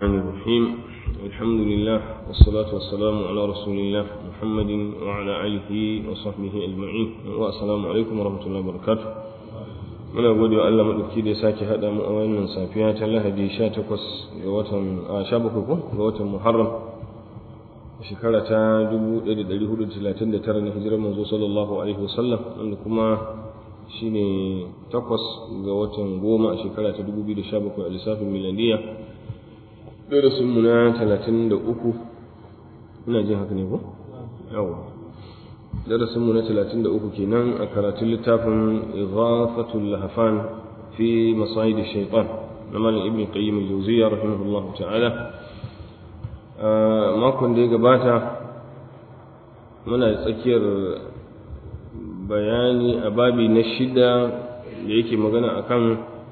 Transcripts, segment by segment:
الرحمن الرحيم الحمد لله والصلاة والسلام على رسول الله محمد وعلى آله وصحبه أجمعين والسلام عليكم ورحمة الله وبركاته muna gode wa Allah maɗauki da ya sake haɗa mu a wannan safiya ta Lahadi 18 ga watan a 17 ko ga watan Muharram shekara ta 1439 na hijirar manzo sallallahu alaihi wasallam wanda kuma shine takwas ga watan goma a shekara ta 2017 a lissafin miladiya darasin mu na 33 ina jin haka ne ko yawa darasin mu na 33 kenan a karatun littafin ighafatul lahfan fi masayid shaytan na malam ibn qayyim al-jawziyya rahimahullahu ta'ala makon da ya gabata muna tsakiyar bayani a babi na shida da yake magana akan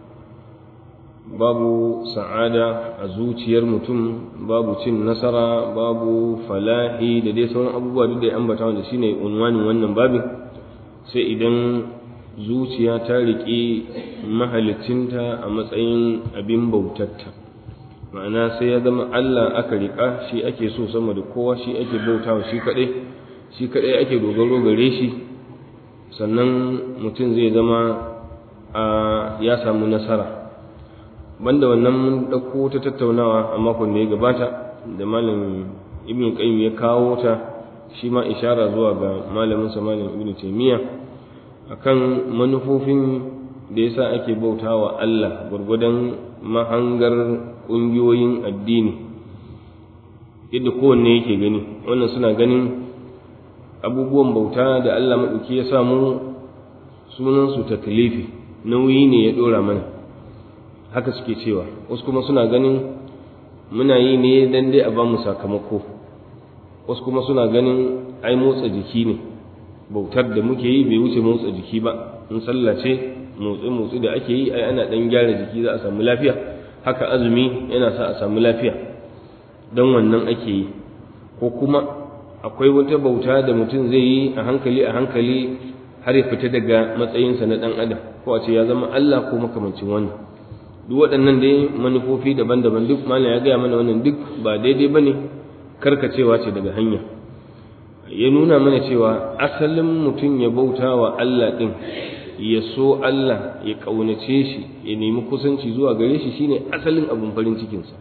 babu sa'ada a zuciyar mutum babu cin nasara babu falahi da dai sauran abubuwa duk da ya ambata wanda shine unwanin wannan babin sai idan zuciya ta riƙe mahalicinta a matsayin abin bautarta ma'ana sai ya zama Allah aka riƙa shi ake so sama da kowa shi ake bautawa shi kaɗai shi kaɗai ake dogaro gare shi sannan mutum zai zama a ya samu nasara banda wannan mun ɗauko ta tattaunawa a makon da ya gabata da malam ibn qayyim ya kawo ta shi ma ishara zuwa ga malamin sa malam ibn taymiya akan manufofin da yasa ake bautawa Allah gurgudan mahangar ƙungiyoyin addini yadda kowanne yake gani wannan suna ganin abubuwan bauta da Allah maɗauki ya samu sunansu taklifi nauyi ne ya ɗora mana haka suke cewa wasu kuma suna ganin muna yi ne dan dai a bamu sakamako wasu kuma suna ganin ai motsa jiki ne bautar da muke yi bai wuce motsa jiki ba in sallah ce motsi motsi da ake yi ai ana dan gyara jiki za a samu lafiya haka azumi yana sa a samu lafiya don wannan ake yi ko kuma akwai wata bauta da mutum zai yi a hankali a hankali har ya fita daga matsayinsa na dan adam ko a ce ya zama Allah ko makamancin wannan duk waɗannan dai manufofi daban-daban duk malam ya gaya mana wannan duk ba daidai ba ne karkacewa ce daga hanya ya nuna mana cewa asalin mutum ya bauta wa Allah ɗin ya so Allah ya ƙaunace shi ya nemi kusanci zuwa gare shi shine asalin abin farin cikinsa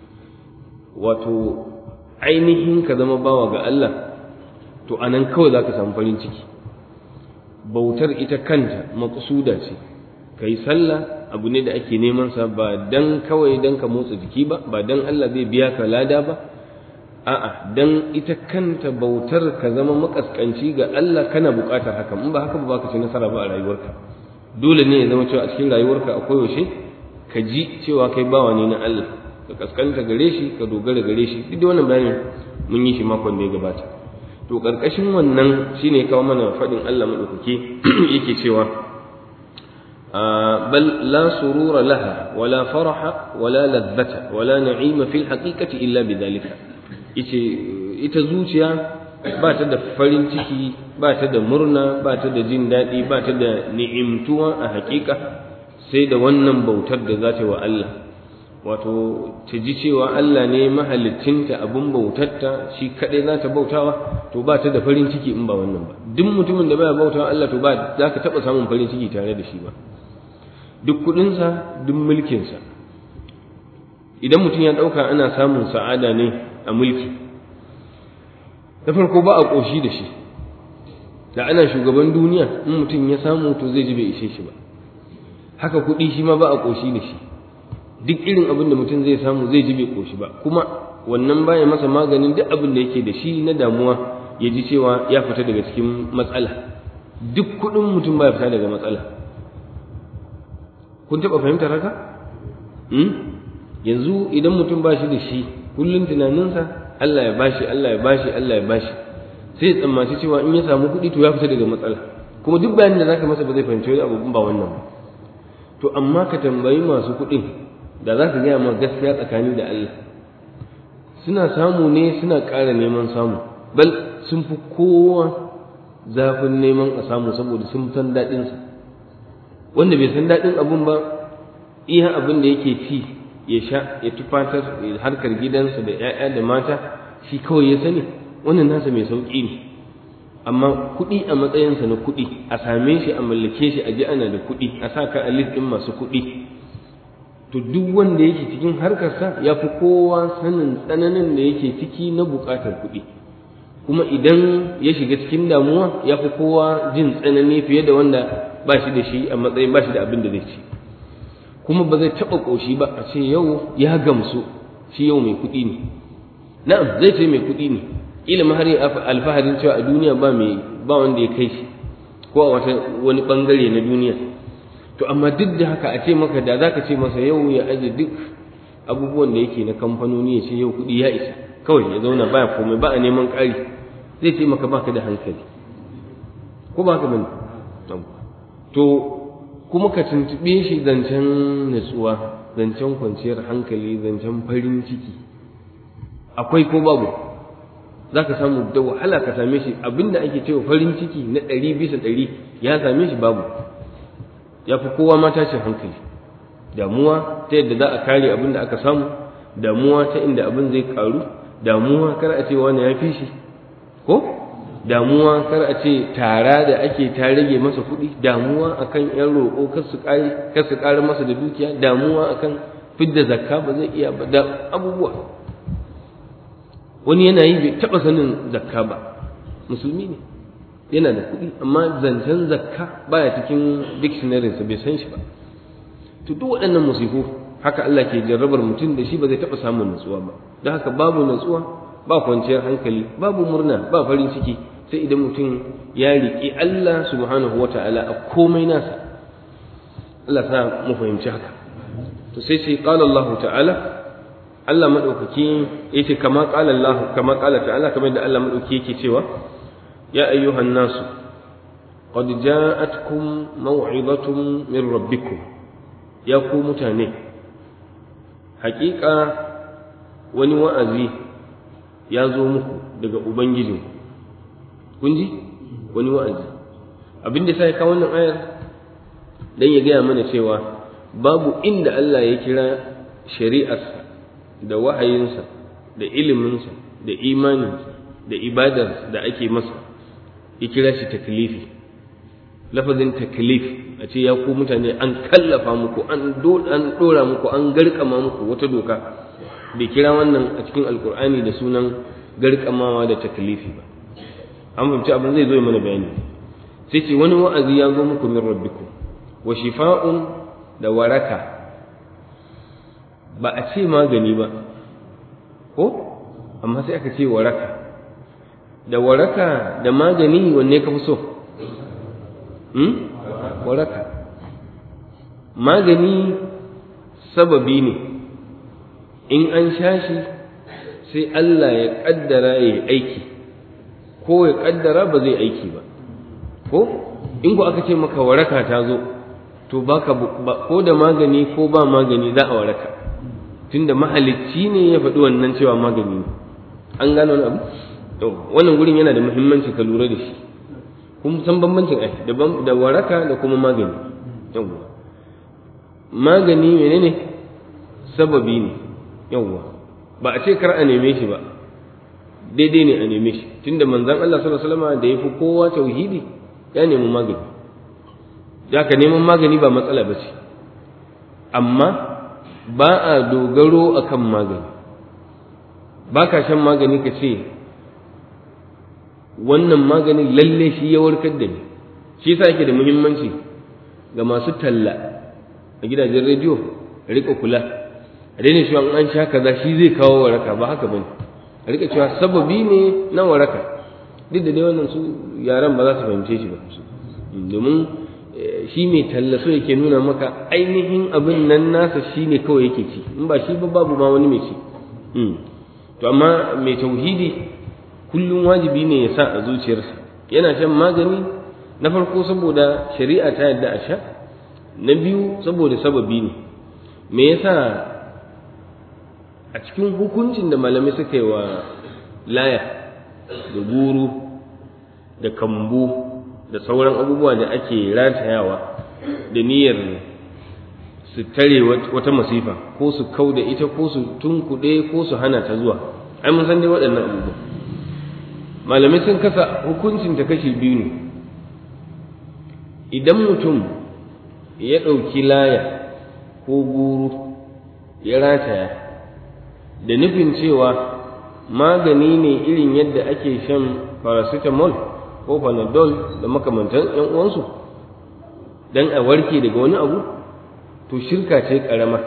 wato ainihin ka zama bawa ga Allah to anan kawai za ka samu farin ciki bautar ita kanta maƙusuda ce ka yi sallah abu ne da ake neman sa ba dan kawai dan ka motsa jiki ba ba dan Allah zai biya ka lada ba a'a dan ita kanta bautar ka zama makaskanci ga Allah kana buƙatar haka in ba haka ba ka ci nasara ba a rayuwarka dole ne ya zama cewa a cikin rayuwarka akwai yaushe ka ji cewa kai bawa ne na Allah ka kaskanta gare shi ka dogara gare shi duk da wannan bayanin mun yi shi makon da ya gabata to karkashin wannan shine kawo mana faɗin Allah madaukake yake cewa بل لا سرور لها ولا فرح ولا لذة ولا نعيم في الحقيقة إلا بذلك ita zuciya ba ta da farin ciki ba ta da murna ba ta da jin daɗi ba ta da ni'imtuwa a haƙiƙa sai da wannan bautar da za ta wa Allah wato ta ji cewa Allah ne mahalicinta abin bautarta shi kaɗai za ta bautawa to ba ta da farin ciki in ba wannan ba duk mutumin da baya bautawa Allah to ba za ka taɓa samun farin ciki tare da shi ba duk kudinsa duk mulkinsa idan mutum ya ɗauka ana samun sa'ada ne a mulki da farko ba a ƙoshi da shi da ana shugaban duniya in mutum ya samu to zai ji bai ishe shi ba haka kuɗi shi ma ba a ƙoshi da shi duk irin abin da mutum zai samu zai ji bai ƙoshi ba kuma wannan baya masa maganin duk abin da yake da shi na damuwa ya ji cewa ya fita daga cikin matsala duk kuɗin mutum baya fita daga matsala kun taɓa fahimtar haka yanzu idan mutum ba shi da shi kullum tunaninsa Allah ya bashi Allah ya bashi Allah ya bashi sai ya tsammaci cewa in ya samu kuɗi to ya fita daga matsala kuma duk bayanin da zaka masa ba zai fahimci wani abu ba wannan ba to amma ka tambayi masu kuɗin da za ka gaya ma gaskiya tsakani da Allah suna samu ne suna ƙara neman samu bal sun fi kowa zafin neman a samu saboda sun san daɗinsa wanda bai san daɗin abun ba iya abin da yake ci ya sha ya tufatar harkar gidansa da 'ya'ya da mata shi kawai ya sani wannan nasa mai sauƙi ne amma kuɗi a matsayinsa na kuɗi a same shi a mallake shi a ji ana da kuɗi a sa ka a ɗin masu kuɗi to duk wanda yake cikin harkarsa ya fi kowa sanin tsananin da yake ciki na buƙatar kuɗi kuma idan ya shiga cikin damuwa ya fi kowa jin tsanani fiye da wanda ba shi da shi a matsayin ba shi da abin da zai ci kuma ba zai taɓa ƙoshi ba a ce yau ya gamsu shi yau mai kuɗi ne na'am zai ce mai kuɗi ne ilimi har alfaharin cewa a duniya ba mai ba wanda ya kai shi ko a wata wani bangare na duniya to amma duk da haka a ce maka da zaka ce masa yau ya aje duk abubuwan da yake na kamfanoni ya ce yau kuɗi ya isa kawai ya zauna baya komai ba a neman ƙari zai ce maka baka da hankali ko ba ka bane to kuma ka tuntuɓe shi zancen natsuwa zancen kwanciyar hankali zancen farin ciki akwai ko babu za ka samu da wahala ka same shi abinda ake cewa farin ciki na ɗari bisa ɗari ya same shi babu ya fi kowa ma tashin hankali damuwa ta yadda za a kare abin da aka samu damuwa ta inda abin zai karu damuwa kar a ce wani ya fi shi ko damuwa kar a ce tara da ake ta rage masa kuɗi damuwa akan yan roƙo kar su ƙare kar su ƙara masa da dukiya damuwa akan fidda zakka ba zai iya ba da abubuwa wani yana yi bai taɓa sanin zakka ba musulmi ne yana da kuɗi amma zancen zakka baya cikin dictionarinsa bai san shi ba to duk waɗannan musifu haka Allah ke jarrabar mutum da shi ba zai taɓa samun natsuwa ba don haka babu natsuwa ba kwanciyar hankali babu murna ba farin ciki sai idan mutum ya riƙi Allah subhanahu wa ta'ala a komai nasa Allah sa mu fahimci haka to sai sai qala Allah ta'ala Allah madaukaki yace kama qala Allah kama qala ta'ala kamar da Allah madaukaki yake cewa ya ayyuhan nasu qad ja'atkum maw'izatun min rabbikum ya ku mutane haƙiƙa wani wa'azi ya zo muku daga ubangijinku kun ji wani wa'azi abin da sai ka wannan ayar dan ya gaya mana cewa babu inda Allah ya kira shari'arsa da wahayinsa da iliminsa da imaninsa da ibadarsa da ake masa ya kira shi taklifi lafazin taklif a ce ya ku mutane an kallafa muku an dora muku an garkama muku wata doka bai kira wannan a cikin alkur'ani da sunan garkamawa da taklifi ba an fahimci abin zai zo ya mana bayani sai ce wani wa'azi ya zo muku min rabbikum wa shifa'un da waraka ba a ce magani ba ko amma sai aka ce waraka da waraka da magani wanne ka fi so hmm? waraka magani sababi ne in an sha shi sai Allah ya kaddara ya yi aiki ko ya kaddara ba zai aiki ba ko in ku aka ce maka waraka ta zo to baka ko da magani ko ba magani za a waraka tunda mahalicci ne ya faɗi wannan cewa magani ne an gano wani abu to wannan gurin yana da muhimmanci ka lura da shi kun san bambancin ai da waraka da kuma magani yawwa magani menene sababi ne yawwa ba a ce kar a neme shi ba daidai ne a neme shi tunda manzon Allah sallallahu alaihi wasallam da yafi kowa tauhidi ya nemi magani ya ka neman magani ba matsala ba ce amma ba a dogaro akan magani ba ka shan magani ka ce wannan maganin lalle shi ya warkar da ni shi yasa yake da muhimmanci ga masu talla a gidajen rediyo a rika kula a daina cewa an sha kaza shi zai kawo waraka ba haka bane a rika cewa sababi ne na waraka duk da dai wannan su yaran ba za su fahimce shi ba domin shi mai talla so yake nuna maka ainihin abin nan nasa shi ne kawai yake ci in ba shi ba babu ma wani mai ci to amma mai tauhidi kullum wajibi ne ya sa a zuciyarsa yana shan magani na farko saboda shari'a ta yadda a sha na biyu saboda sababi ne me yasa a cikin hukuncin da malamai suka yi wa laya da guru da kambu da sauran abubuwa da ake ratayawa da niyyar su tare wata masifa ko su kau da ita ko su tunkuɗe ko su hana ta zuwa ai mun san dai waɗannan abubuwa malamai sun kasa hukuncin ta kashi biyu ne idan mutum ya ɗauki laya ko guru ya rataya da nufin cewa magani ne irin yadda ake shan paracetamol ko panadol da makamantan yan uwansu dan a warke daga wani abu to shirka ce karama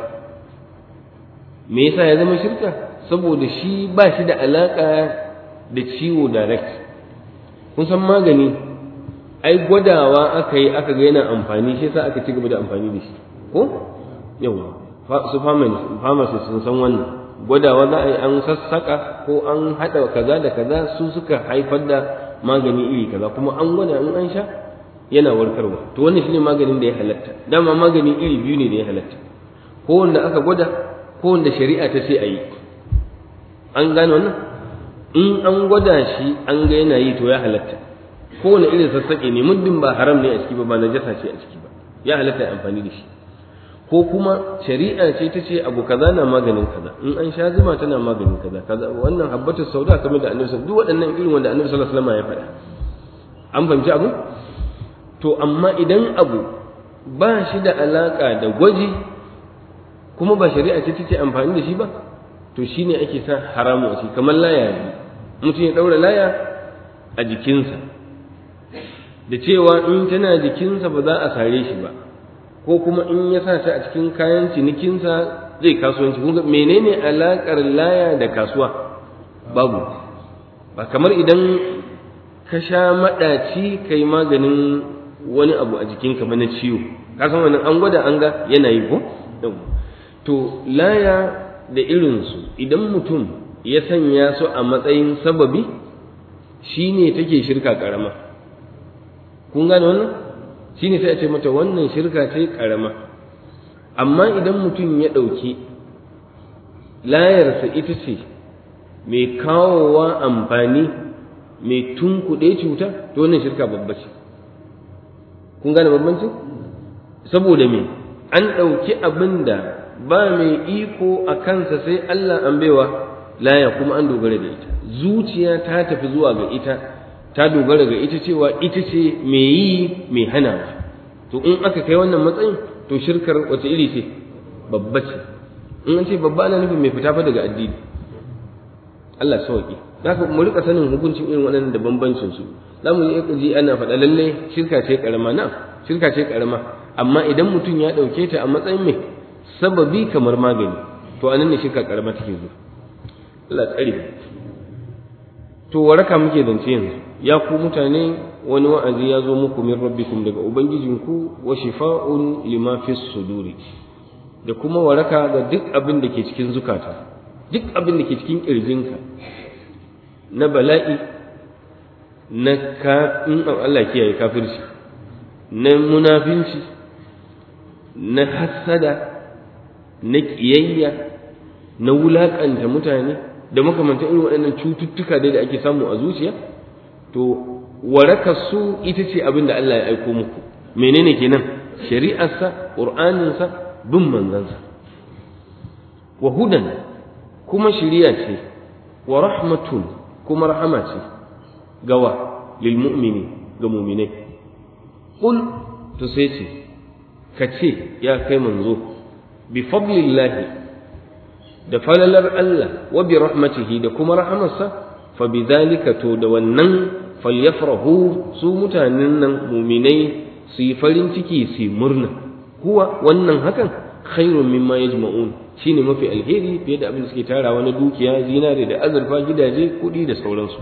me yasa ya zama shirka saboda shi ba shi da alaka da ciwo direct kun san magani ai gwadawa aka yi aka ga yana amfani shi yasa aka ci gaba da amfani da shi ko yawa su pharmacist sun san wannan gwadawa za a yi an sassaka ko an haɗa kaza da kaza su suka haifar da magani iri kaza kuma an gwada in an sha yana warkarwa to wannan shine maganin da ya halatta dama magani iri biyu ne da ya halatta ko wanda aka gwada ko wanda shari'a ta ce a yi an gane wannan in an gwada shi an ga yana yi to ya halatta ko wani irin sassaƙe ne muddin ba haram ne a ciki ba ba najasa ce a ciki ba ya halatta amfani da shi ko kuma shari'a ce ta ce abu kaza na maganin kaza in an sha zuma tana maganin kaza kaza wannan habbatu sauda kamar da annabi duk waɗannan irin wanda annabi sallallahu alaihi wasallam ya faɗa an fahimci abu to amma idan abu ba shi da alaka da gwaji kuma ba shari'a ce ta ce amfani da shi ba to shine ake sa haramu a ciki kamar laya ne mutum ya ɗaura laya a jikinsa da cewa in tana jikinsa ba za a sare shi ba ko kuma in ya sa ta a cikin kayan cinikinsa zai kasuwanci kun ga menene alakar laya da kasuwa babu ba kamar idan ka sha maɗaci kai maganin wani abu a jikinka ba na ciwo ka san wannan an gwada an ga yana yi ko to laya da irinsu idan mutum ya sanya su a matsayin sababi shine take shirka karama kun gane wannan shi ne sai a ce mata wannan shirka ce ƙarama amma idan mutum ya ɗauki layarsa ita ce mai kawowa amfani mai tunkuɗe cuta to wannan shirka babba ce kun gane bambancin saboda me an ɗauki abin da ba mai iko a kansa sai Allah an baiwa laya kuma an dogara da ita zuciya ta tafi zuwa ga ita ta dogara ga ita cewa ita ce mai yi mai hanawa to in aka kai wannan matsayin to shirkar wace iri ce babba ce in an ce babba ana nufin mai fita fa daga addini Allah sauki haka mu rika sanin hukuncin irin waɗannan da bambancin su za mu yi ji ana faɗa lalle shirka ce karama na shirka ce karama amma idan mutum ya ɗauke ta a matsayin mai sababi kamar magani to anan ne shirka karama take zuwa Allah tsare to waraka muke zance yanzu ya ku mutane wani wa'azi ya zo muku min rabbikum daga ubangijinku wa shifa'un lima fi suduri da kuma waraka ga duk abin da ke cikin zukata duk abin da ke cikin kirjinka na bala'i na ka in Allah kiyaye kafirci na munafinci na hassada na kiyayya na wulakanta mutane da makamantan irin waɗannan cututtuka dai da ake samu a zuciya to warakar su ita ce abin da Allah ya aiko muku menene kenan shari'arsa ƙur'aninsa bin manzansa wa hudan kuma shiriya ce wa rahmatun kuma rahama ce gawa lil mu'mini ga mu'minai qul to sai ce ka ce ya kai manzo bi fadlillahi da falalar Allah wa bi rahmatihi da kuma rahamarsa fa bi dhalika to da wannan falyafrahu su mutanen nan muminai su yi farin ciki su yi murna kuwa wannan hakan khairun mimma yajma'un shine mafi alheri fiye da abin da suke tarawa na dukiya zinare da azurfa gidaje kuɗi da sauransu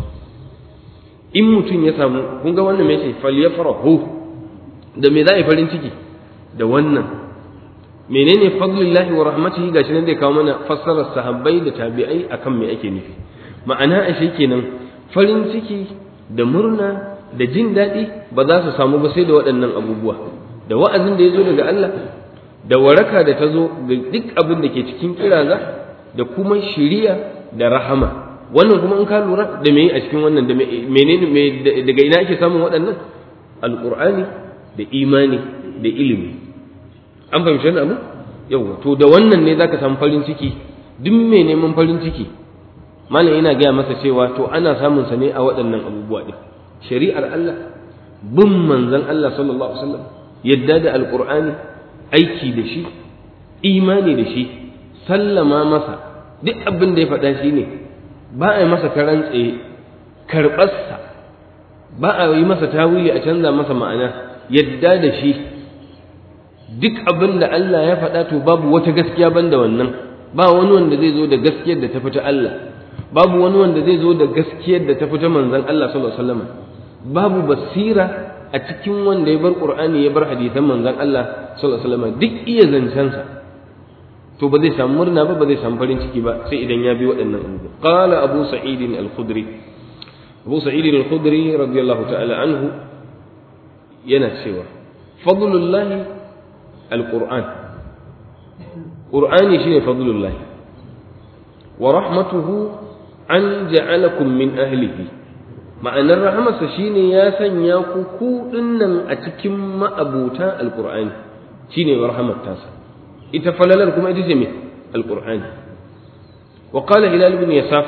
in mutum ya samu kun ga wannan me ce falyafrahu da me za a yi farin ciki da wannan menene fadlillahi wa rahmatihi gashi nan zai kawo mana fassarar sahabbai da tabi'ai akan me ake nufi ma'ana ashe kenan farin ciki da murna da jin daɗi ba za su samu ba sai da waɗannan abubuwa da wa'azin da ya zo daga Allah da waraka da ta zo ga duk abin da ke cikin kiraza da kuma shiriya da rahama wannan kuma in ka lura da me a cikin wannan da menene daga ina ake samun waɗannan alqur'ani da imani da ilimi an fahimci wannan abu yawa to da wannan ne zaka samu farin ciki duk mai neman farin ciki malam ina gaya masa cewa to ana samun sa ne a waɗannan abubuwa din shari'ar Allah bin manzon Allah sallallahu alaihi wasallam yadda da alqur'ani aiki da shi imani da shi sallama masa duk abin da ya faɗa shi ne ba a yi masa karan tsaye karɓarsa ba a yi masa tawili a canza masa ma'ana yadda da shi duk abin da Allah ya faɗa to babu wata gaskiya banda wannan ba wani wanda zai zo da gaskiyar da ta fita Allah babu wani wanda zai zo da gaskiyar da ta fita manzon Allah sallallahu alaihi wasallam babu basira a cikin wanda ya bar Qur'ani ya bar hadisan manzon Allah sallallahu alaihi wasallam duk iya zancensa to ba zai samu murna ba ba zai samu farin ciki ba sai idan ya bi waɗannan abubuwa qala abu sa'id al-khudri abu sa'id al-khudri radiyallahu ta'ala anhu yana cewa fadlullahi al-qur'an qur'ani shine fadlullahi wa rahmatuhu an ja'alakum min ahlihi ma'anar rahamarsa shine ya sanya ku ku dinnan a cikin ma'abuta al-qur'ani shine rahmat tasa ita falalar kuma ita ce me alqur'ani wa qala hilal ibn yasaf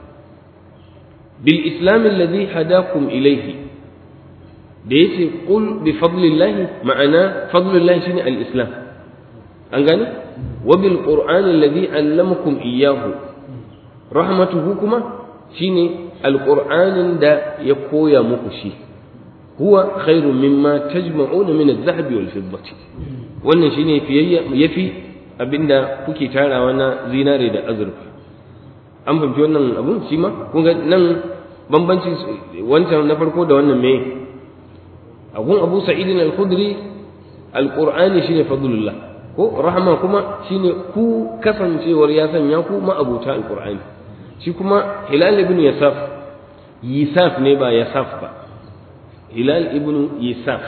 bil islam alladhi hadakum ilayhi da yace qul bi fadlillah ma'ana fadlillah shine al islam an gane wa bil qur'an alladhi allamakum iyyahu rahmatuhu kuma shine alqur'anin da ya koya muku shi huwa khairu mimma tajma'una min adh-dhahabi wal fiddati wannan shine fiyayya yafi abinda kuke tarawa na zinare da azurfa an fahimci wannan abun shi ma kun ga nan bambancin wancan na farko da wannan me agun Abu Sa'id al-Khudri al-Qur'ani shine fadlullah ko rahma kuma shine ku kasancewar ya sanya ku ma'abuta al-Qur'ani shi kuma Hilal ibn Yasaf Yisaf ne ba Yasaf ba Hilal ibn Yisaf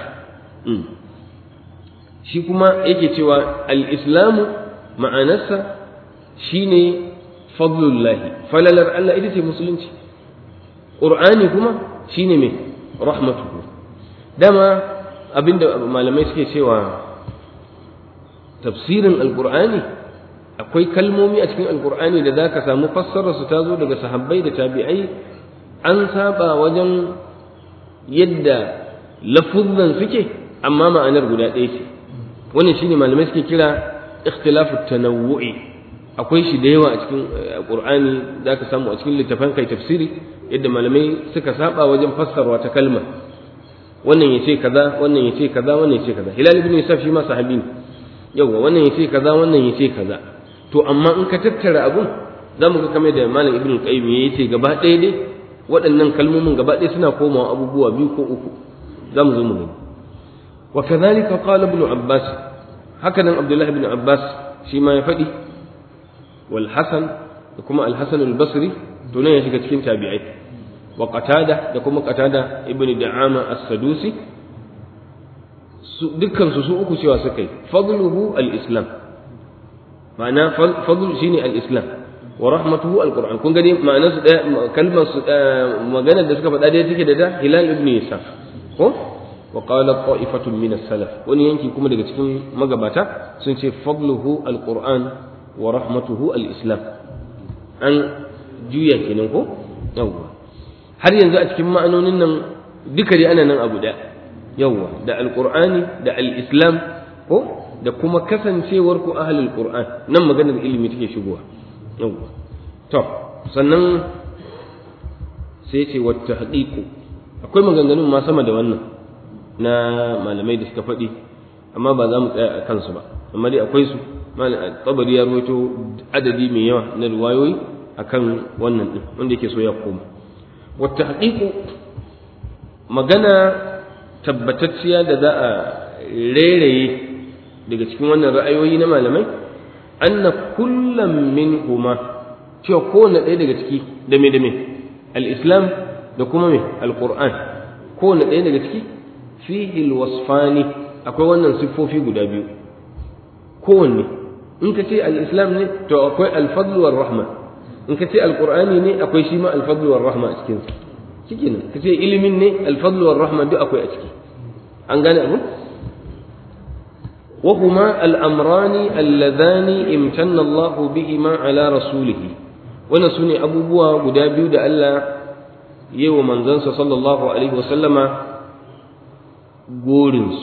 shi kuma yake cewa al-islamu ma'anarsa shine fadlullahi falalar Allah ita ce musulunci qur'ani kuma shine me rahmatuhu dama abinda malamai suke cewa tafsirin alqur'ani akwai kalmomi a cikin alqur'ani da zaka samu fassarar su tazo daga sahabbai da tabi'ai an saba wajen yadda lafuzzan suke amma ma'anar guda ɗaya ce wannan shine malamai suke kira ikhtilafu tanawwu'i akwai shi da yawa a cikin qur'ani da ka samu a cikin littafan kai tafsiri yadda malamai suka saba wajen fassarwa ta kalma wannan yace kaza wannan yace kaza wannan yace kaza hilal ibn yusuf shi ma sahabi ne yawa wannan yace kaza wannan yace kaza to amma in ka tattara abun zamu ga kamar da malam ibn qayyim yace gaba ɗaya dai waɗannan kalmomin gaba ɗaya suna komawa abubuwa biyu ko uku zamu zo mu gani وكذلك قال ابن عباس هكذا عبد الله بن عباس فيما يفدي والحسن كما الحسن البصري دون يشك cikin tabi'ai وقتادة da kuma qatada ibn da'ama as-sadusi dukkan su su uku cewa suka yi fadluhu al-islam ma'ana fadl shine al-islam wa rahmatuhu al-qur'an kun gani ma'anar su daya kalmar su maganar da suka faɗa dai take da da hilal ibn yasaf ko وقال طائفة من السلف wani yanki kuma daga cikin magabata sun ce fadluhu alquran wa rahmatuhu alislam an juya kenan ko yawwa har yanzu a cikin ma'anonin nan duka dai ana nan abu da yawwa da alqur'ani da alislam ko da kuma kasancewar ku ahlul qur'an nan maganar ilimi take shigowa yawwa to sannan sai ce wa tahqiqu akwai maganganun ma sama da wannan na malamai da suka faɗi amma ba za mu tsaya a kansu ba amma dai akwai su tabari ya rawaito adadi mai yawa na riwayoyi akan wannan din wanda yake so ya koma wata haƙiƙu magana tabbatacciya da za a rairaye daga cikin wannan ra'ayoyi na malamai anna kullum min huma cewa kowane ɗaya daga ciki da me da me al-islam da kuma me al-qur'an kowane ɗaya daga ciki fihi alwasfani akwai wannan siffofi guda biyu kowanne in ka ce al-islam ne to akwai al-fadl war rahma in ka ce al-qur'ani ne akwai shi ma al-fadl war rahma a cikin sa shikenan ka ce ilimin ne al-fadl war rahma duk akwai a ciki an gane abu وهما الأمران اللذان امتن الله بهما على رسوله ونسوني أبو بوا قدابيو دا ألا يو منزنس صلى الله عليه وسلم قولنس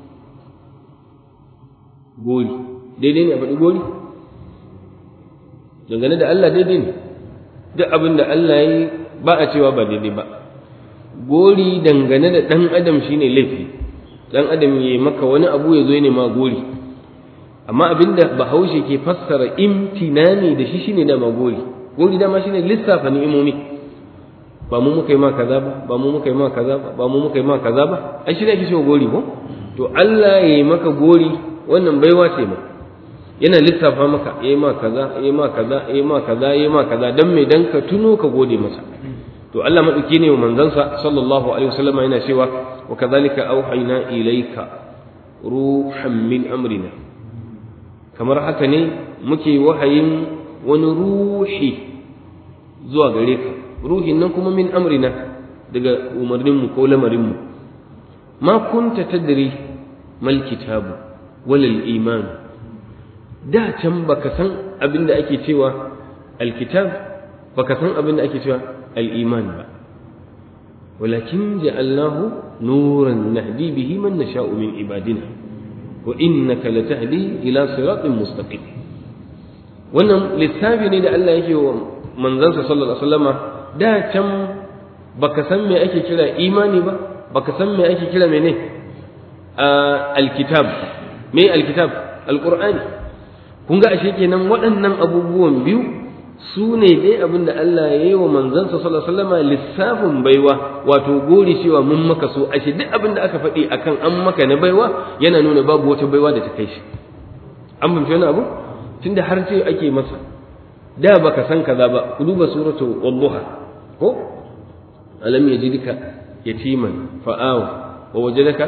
قول daidai ne a faɗi goli dangane da Allah daidai ne duk abin da Allah ya yi ba a cewa ba daidai ba gori dangane da ɗan adam shine laifi ɗan adam ya maka wani abu ya zo ya ma gori amma abin da bahaushe ke fassara imtinani da shi shine dama gori gori dama shine lissafa ni'imomi ba mu muka yi ma kaza ba ba mu muka yi ma kaza ba ba mu muka yi ma kaza ba ai shi ne ake cewa gori ko to Allah ya yi maka gori wannan baiwa ce ma yana lissafa maka ya yi ma kaza ya yi ma kaza ya yi ma kaza ya yi ma kaza dan me dan ka tuno ka gode masa to Allah madauki ne wa manzansa sallallahu alaihi wasallam yana cewa wa kadhalika auhayna ilayka ruhan min amrina kamar haka ne muke wahayin wani ruhi zuwa gare ka ruhin nan kuma min amrina daga umarninmu ko lamarinmu ma kunta tadri mal kitabu walal iman da can baka san abin da ake cewa alkitab baka san abin da ake cewa al'iman ba walakin ja'alnahu nuran nahdi bihi man nasha'u min ibadina wa innaka latahdi ila siratin mustaqim wannan lissafi ne da Allah yake wa manzansa sallallahu alaihi wasallama da can baka san me ake kira imani ba baka san me ake kira mene alkitab me alkitab alqur'ani kun ga ashe kenan waɗannan abubuwan biyu su ne dai abin da Allah ya yi wa manzansa sallallahu alaihi wasallama lissafin baiwa wato gori cewa mun maka so ashe duk abin da aka faɗi akan an maka na baiwa yana nuna babu wata baiwa da ta kai shi an fahimci wani abu tunda har ce ake masa da baka san kaza ba ku duba suratu wadduha ko alam yajidka yatiman fa'awa wa wajadaka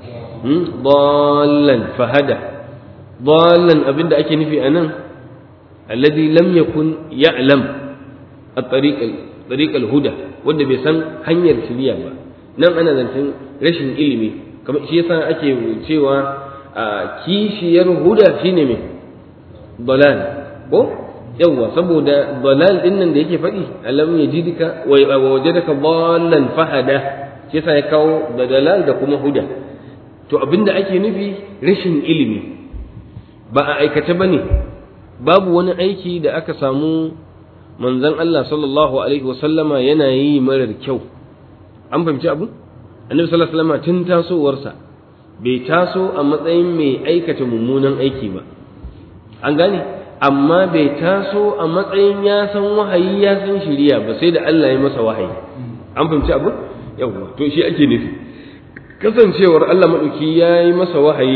dallan fahada dallan abinda ake nufi anan alladhi lam yakun ya'lam at-tariq tariq al-huda wanda bai san hanyar shiriya ba nan ana zancen rashin ilimi kamar shi yasa ake cewa kishiyar huda shine me dalal ko yawwa saboda dalal din nan da yake faɗi alam yajidka wa wajadaka dallan fahada shi yasa ya kawo da dalal da kuma huda to abinda ake nufi rashin ilimi ba a aikata bane babu wani aiki da aka samu manzon Allah sallallahu alaihi wasallama yana yi marar kyau an fahimci abu annabi sallallahu alaihi wasallama tun tasowarsa bai taso a matsayin mai aikata mummunan aiki ba an gane amma bai taso a matsayin ya san wahayi ya san shiriya ba sai da Allah ya masa wahayi an fahimci abu yawwa to shi ake nufi kasancewar Allah madauki ya yi masa wahayi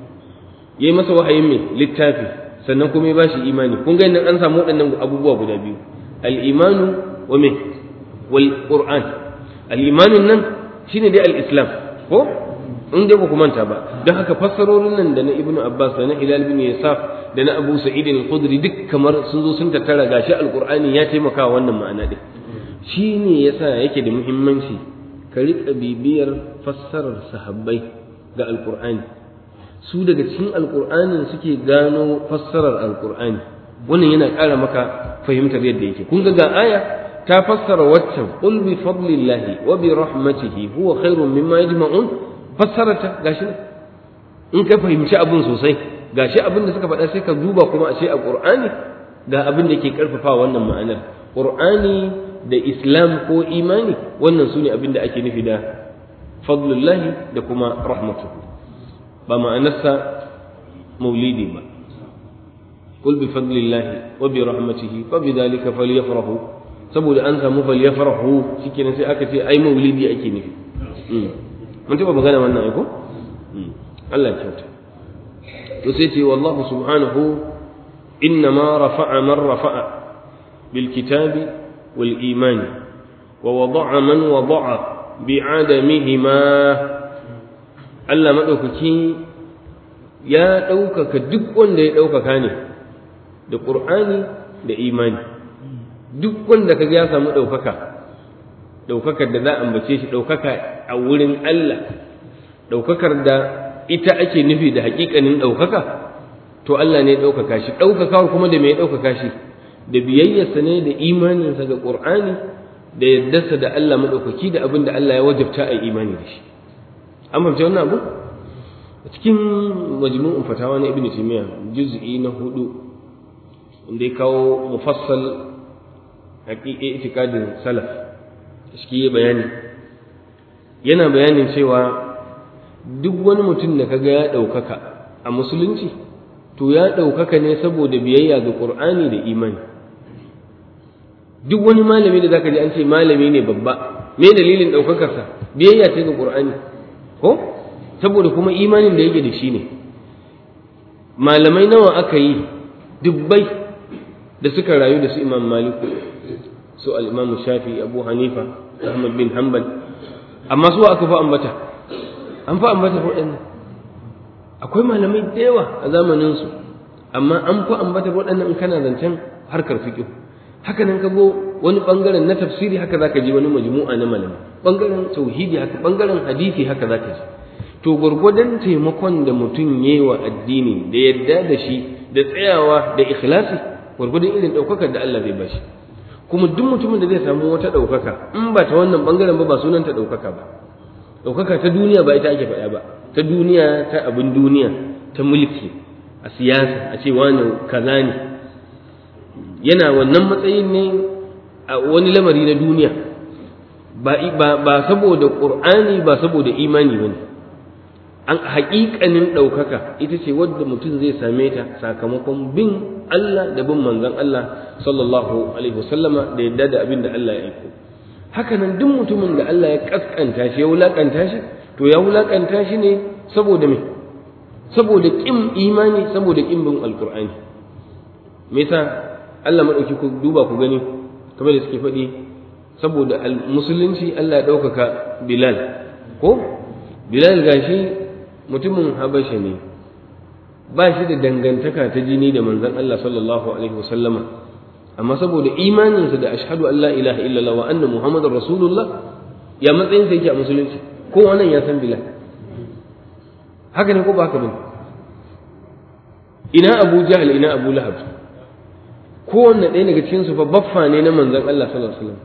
ya yi masa wahayin mai littafi sannan kuma ya bashi imani kun ga nan an samu waɗannan abubuwa guda biyu al-imanu wa me wal qur'an al-imanun nan shine dai al-islam ko in dai ba ku manta ba don haka fassarorin nan da na ibnu abbas da na hilal bin yasaf da na abu sa'id al-khudri duk kamar sun zo sun tattara gashi al-qur'ani ya taimaka wannan ma'ana din shine yasa yake da muhimmanci ka riƙa bibiyar fassarar sahabbai ga al-qur'ani su daga cikin alkur'anin suke gano fassarar alkur'ani wannan yana ƙara maka fahimtar yadda yake kun ga ga aya ta fassara waccan qul bi fadlillahi wa bi rahmatihi huwa khairun mimma yajma'un fassarata gashi in ka fahimci abin sosai gashi abin da suka faɗa sai ka duba kuma a ce a qur'ani ga abin da ke karfafa wannan ma'anar qur'ani da islam ko imani wannan sune abin da ake nufi da fadlullahi da kuma rahmatuhu ba ma'anarsa maulidi ba qul bi fadlillahi wa bi rahmatihi fa bi dhalika falyafrahu saboda an samu falyafrahu shikenan sai aka ce ai maulidi ake nufi mun taba magana wannan ai ko Allah ya kyauta to sai ce wallahu subhanahu innama rafa'a man rafa'a bil kitabi wal imani wa wada'a man wada'a bi'adamihima Allah maɗaukaki ya ɗaukaka duk wanda ya ɗaukaka ne da ƙur'ani da imani duk wanda kaga ya samu ɗaukaka ɗaukakar da za a ambace shi ɗaukaka a wurin Allah ɗaukakar da ita ake nufi da haƙiƙanin ɗaukaka to Allah ne ɗaukaka shi ɗaukakawar kuma da mai ɗaukaka shi da biyayyarsa ne da imaninsa ga ƙur'ani da yardarsa da Allah maɗaukaki da abin da Allah ya wajabta a imani da shi an fahimci wannan abu a cikin majmu'un fatawa na ibnu taymiya juz'i na hudu inda ya kawo mufassal haƙiƙe itikadin salaf shi ya bayani yana bayanin cewa duk wani mutum da kaga ya ɗaukaka a musulunci to ya ɗaukaka ne saboda biyayya ga ƙur'ani da imani duk wani malami da zaka ji an ce malami ne babba me dalilin ɗaukakarsa biyayya ce ga ƙur'ani ko saboda kuma imanin da yake da shi ne malamai nawa aka yi dubbai da suka rayu da su imam maliku su al-imam shafi abu hanifa ahmad bin hanbal amma su aka fa ambata an fa ambata waɗannan akwai malamai da yawa a zamaninsu amma an fa ambata waɗannan in kana zancen harkar fiqh haka nan ka go wani bangaren na tafsiri haka zaka ji wani majmu'a na malamai bangaren tauhidi haka bangaren hadisi haka zaka ji to gurgurdan taimakon da mutum yayi wa addini da yadda da shi da tsayawa da ikhlasi gurgurdan irin daukakar da Allah zai bashi kuma duk mutumin da zai samu wata daukaka in ba ta wannan bangaren ba ba sunanta daukaka ba daukaka ta duniya ba ita ake faɗa ba ta duniya ta abin duniya ta mulki a siyasa a ce wani kaza ne yana wannan matsayin ne a wani lamari na duniya ba saboda ƙur'ani ba saboda imani ba ne an haƙiƙanin ɗaukaka ita ce wadda mutum zai same ta sakamakon bin Allah da bin manzon Allah sallallahu alaihi wasallama da yadda da abin da Allah ya aiko haka nan duk mutumin da Allah ya kaskanta shi ya wulakanta shi to ya wulakanta shi ne saboda me saboda kin imani saboda kin bin alqur'ani me yasa Allah madauki ku duba ku gani kamar da suke faɗi saboda musulunci Allah ya ɗaukaka Bilal ko Bilal gashi mutumin Habasha ne ba shi da dangantaka ta jini da manzon Allah sallallahu alaihi wasallama amma saboda imaninsa da ashhadu an la ilaha illallah wa anna muhammadar rasulullah ya matsayin sa yake a musulunci ko wannan ya san Bilal haka ne ko ba haka bane ina Abu Jahl ina Abu Lahab kowanne ɗaya daga cikin su fa baffa ne na manzon Allah sallallahu alaihi wasallam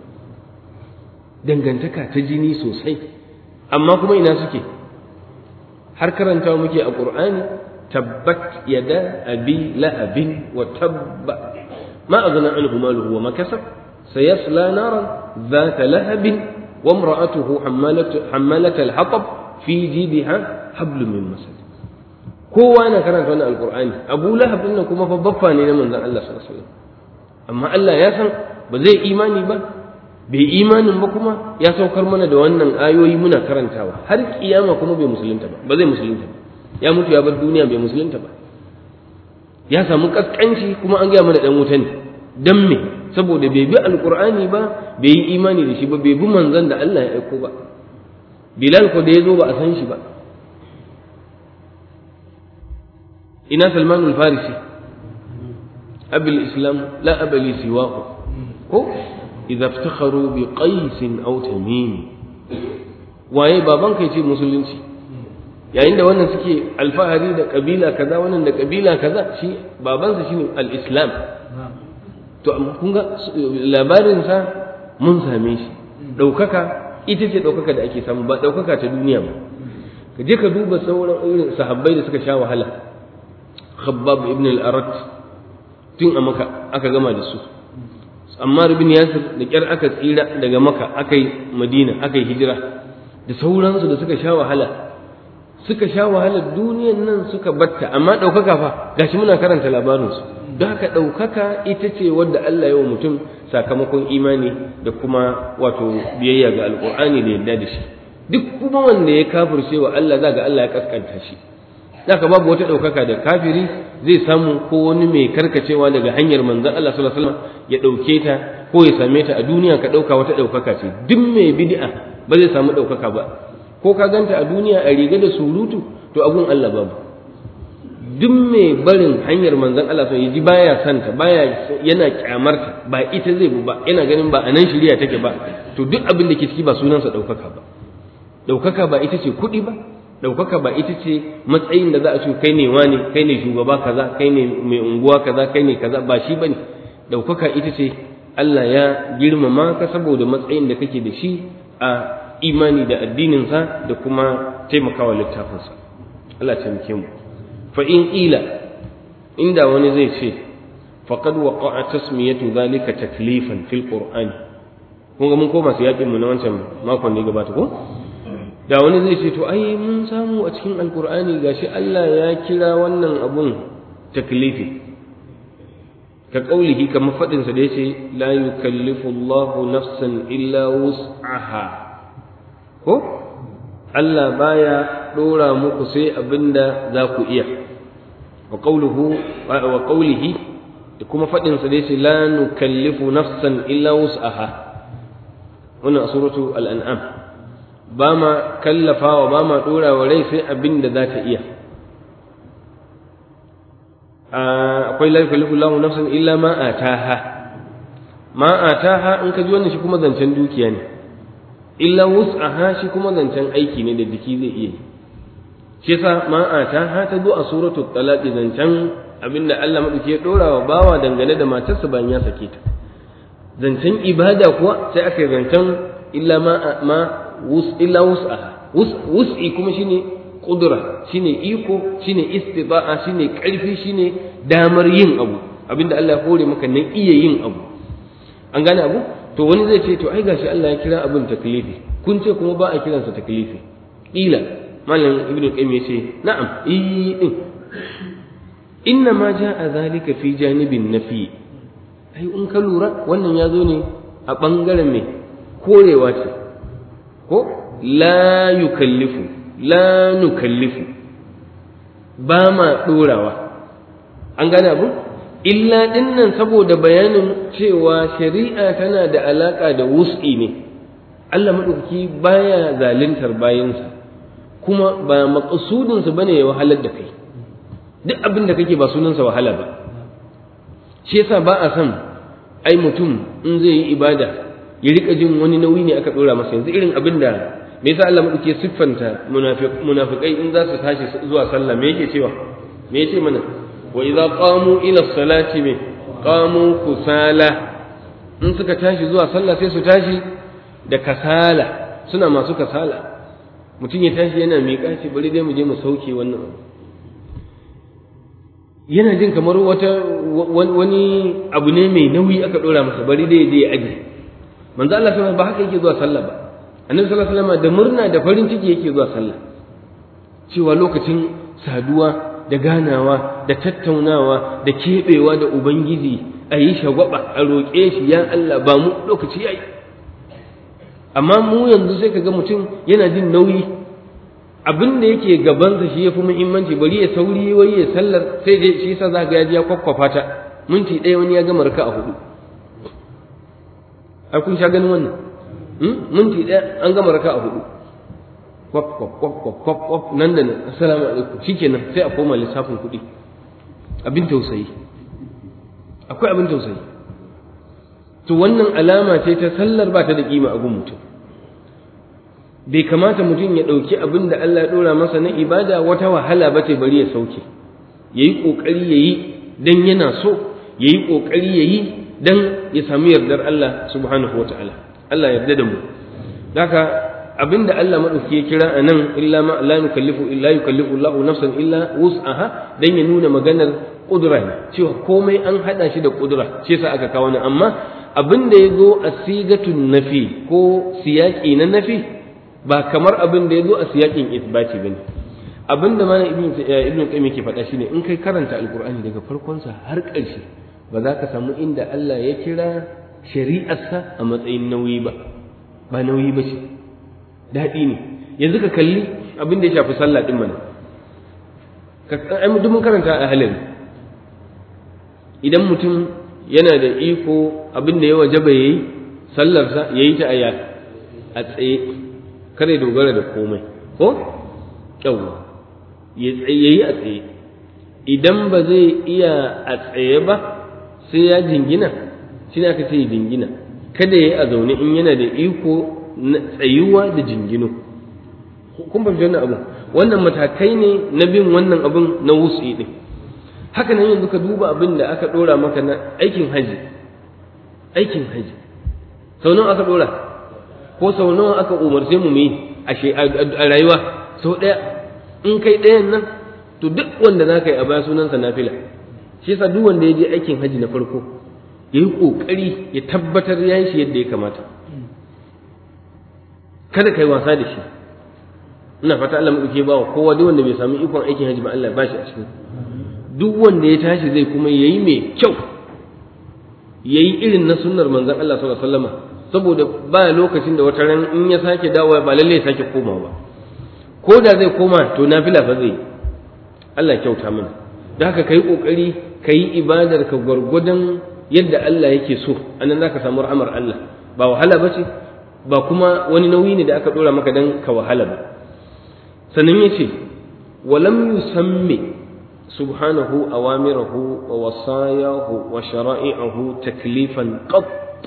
dangantaka ta jini sosai amma kuma ina suke har karantawa muke a Qur'ani tabbat yada abi lahabin wa tabba ma aghna anhu maluhu wa ma kasab sayasla naran ذات لهب وامرأته حمالة حمالة الحطب في جيدها حبل من مسد kowa yana karanta wannan alqur'ani abu lahab din kuma fa baffa ne na manzon Allah sallallahu alaihi wasallam amma Allah ya san ba zai imani ba bai imanin ba kuma ya saukar mana da wannan ayoyi muna karantawa har kiyama kuma bai musulunta ba ba zai musulunta ba ya mutu ya bar duniya bai musulunta ba ya samu kaskanci kuma an gaya mana dan wuta ne dan me saboda bai bi alqur'ani ba bai yi imani da shi ba bai bi manzon da Allah ya aiko ba bilal ko da ya zo ba a san shi ba ina salman al-farisi abul islam la abali siwahu ko idza iftakharu bi qais aw tamim waye baban kai ce musulunci yayin da wannan suke alfahari da kabila kaza wannan da kabila kaza shi babansa shine al-islam to kun ga labarin sa mun same shi daukaka ita ce daukaka da ake samu ba daukaka ta duniya ba ka je ka duba sauran irin sahabbai da suka sha wahala khabbab ibn al-arat tun a maka aka gama da su ammar ibn yasir da kyar aka tsira daga maka aka yi madina aka yi hijira da sauransu da suka sha wahala suka sha wahalar duniyan nan suka batta amma ɗaukaka fa gashi muna karanta labarinsu don haka ɗaukaka ita ce wadda Allah ya wa mutum sakamakon imani da kuma wato biyayya ga alƙur'ani da yadda da shi duk kuma wanda ya kafirce wa Allah za ga Allah ya kaskanta shi zaka babu wata ɗaukaka da kafiri zai samu ko wani mai karkacewa daga hanyar manzon Allah sallallahu alaihi wasallam ya ɗauke ta ko ya same ta a duniya ka ɗauka wata ɗaukaka ce duk mai bid'a ba zai samu ɗaukaka ba ko ka ganta a duniya a riga da surutu to abun Allah babu duk mai barin hanyar manzon Allah sai yaji baya santa baya yana kyamarta ba ita zai bu ba yana ganin ba anan shirya take ba to duk abin da ke ciki ba sunansa ɗaukaka ba ɗaukaka ba ita ce kuɗi ba ɗaukaka ba ita ce matsayin da za a ce kai ne wani kai ne shugaba kaza kai ne mai unguwa kaza kai ne kaza ba shi bane ɗaukaka ita ce Allah ya girmama ka saboda matsayin da kake da shi a imani da addininsa da kuma taimakawa littafinsa Allah ya taimake mu fa in ila inda wani zai ce faqad waqa'a tasmiyatu dhalika taklifan fil qur'ani kun ga mun koma su yakin mu na wancan makon da gabata ko da wani zai ce to ai mun samu a cikin alqur'ani gashi Allah ya kira wannan abun taklifi ka kaulihi kamar fadin sa da yace la yukallifu Allahu nafsan illa wus'aha ko Allah baya dora muku sai abinda za ku iya wa qawluhu wa qawlihi da kuma fadin sa da yace la nukallifu nafsan illa wus'aha wannan suratu al-an'am ba ma kallafawa ba ma dora wa rai sai abinda za ta iya akwai la yukallifu Allahu nafsan illa ma ataha ma ataha in ka ji wannan shi kuma zancen dukiya ne illa wus'aha shi kuma zancen aiki ne da jiki zai iya shi yasa ma ataha ta zo a suratul talaq zancen abinda Allah madauki ya dora wa bawa dangane da matarsa bayan ya sake ta zancen ibada kuwa sai aka yi zancen illa ma ma wus illa wus'aha wus'i kuma shine kudura shine iko shine istiba'a shine karfi shine damar yin abu abinda Allah ya hore maka nan iya yin abu an gane abu to wani zai ce to ai gashi Allah ya kira abin taklifi kun ce kuma ba a kiransa taklifi ila malam ibnu qayyim yace na'am eh din inna ma ja'a zalika fi janibin nafi ai in ka lura wannan ya zo ne a bangaren me korewa ce ko la yukallifu la nukallifu ba ma ɗorawa an gane abu illa dinnan saboda bayanin cewa shari'a tana da alaƙa da wus'i ne Allah maɗauki baya zaluntar bayansa kuma ba maƙasudinsa bane ya wahalar da kai duk abin da kake ba sunansa wahala ba shi yasa ba a son ai mutum in zai yi ibada ya rika jin wani nauyi ne aka ɗora masa yanzu irin abin da me yasa Allah madauke siffanta munafikai in za su tashi zuwa sallah me yake cewa me yace mana wa idza qamu ila salati me qamu kusala in suka tashi zuwa sallah sai su tashi da kasala suna masu kasala mutum ya tashi yana miƙa ce bari dai mu je mu sauke wannan abu yana jin kamar wata wani abu ne mai nauyi aka dora masa bari dai dai aje manzo Allah sallallahu ba haka yake zuwa sallah ba annabi sallallahu alaihi wasallam da murna da farin ciki yake zuwa sallah cewa lokacin saduwa da ganawa da tattaunawa da keɓewa da ubangiji a yi shagwaba a roƙe shi ya Allah ba mu lokaci yayi amma mu yanzu sai kaga mutum yana jin nauyi abin da yake gabansa shi yafi muhimmanci bari ya sauri wai ya sallar sai dai shi yasa za ga ya ji ya kwakwafa ta minti ɗaya wani ya gama raka a hudu ai kun sha ganin wannan minti ɗaya an gama raka a hudu kwak kwak kwak kwak kwak kwak nan da nan assalamu alaikum shikenan sai a koma lissafin kuɗi abin tausayi akwai abin tausayi to wannan alama ce ta sallar ba ta da kima a gun mutum bai kamata mutum ya ɗauki abin da Allah ya ɗora masa na ibada wata wahala ba ce bari ya sauke ya yi ƙoƙari ya yi don yana so ya yi ƙoƙari ya yi don ya sami yardar Allah subhanahu wa ta'ala Allah yarda da mu haka abin da Allah maɗauki ya kira a nan illa ma la yukallifu illa yukallifu Allah nafsan illa wus'aha dan ya nuna maganar ƙudura ne cewa komai an haɗa shi da ƙudura shi yasa aka kawo ni amma abin da ya zo a sigatun nafi ko siyaƙi na nafi ba kamar abin da ya zo a siyakin isbati ba ne abin da mana ibn ibn qayyim yake faɗa shine in kai karanta alqur'ani daga farkonsa har ƙarshe ba za ka samu inda Allah ya kira shari'arsa a matsayin nauyi ba ba nauyi ba ce daɗi ne yanzu ka kalli abin da ya shafi sallah din mana ka ai duk mun karanta a halin idan mutum yana da iko abin da ya wajaba yayi sallarsa yayi ta aya a tsaye kada ya dogara da komai ko yawwa ya yi a tsaye idan ba zai iya a tsaye ba sai ya jingina shi aka ce jingina kada ya yi a zaune in yana da iko na tsayuwa da jingino kun fahimci wannan abu wannan matakai ne na bin wannan abun na wusi din haka nan yanzu ka duba abin da aka dora maka na aikin haji aikin haji sau nawa aka dora ko sau nawa aka umarce mu mu a rayuwa sau ɗaya in kai ɗayan nan to duk wanda za ka yi a baya sunansa nafila shi yasa duk wanda ya je aikin haji na farko ya yi ƙoƙari ya tabbatar ya yi shi yadda ya kamata kada ka yi wasa da shi ina fata Allah maɗauke ba wa kowa duk wanda bai sami ikon aikin haji ba Allah ba shi a cikin duk wanda ya tashi zai kuma yayi mai kyau yayi irin na sunnar manzon Allah sallallahu alaihi wasallam saboda ba lokacin da wata ran in ya sake dawowa ba lalle ya sake komawa ba ko da zai koma to nafila fa zai Allah kyauta mana da haka kai kokari kai ibadar ka gwargwadon yadda Allah yake so anan zaka samu rahmar Allah ba wahala bace ba kuma wani nauyi ne da aka dora maka dan ka wahala ba sannan yace walam yusammi سبحانه أوامره ووصاياه وشرائعه تكليفا قط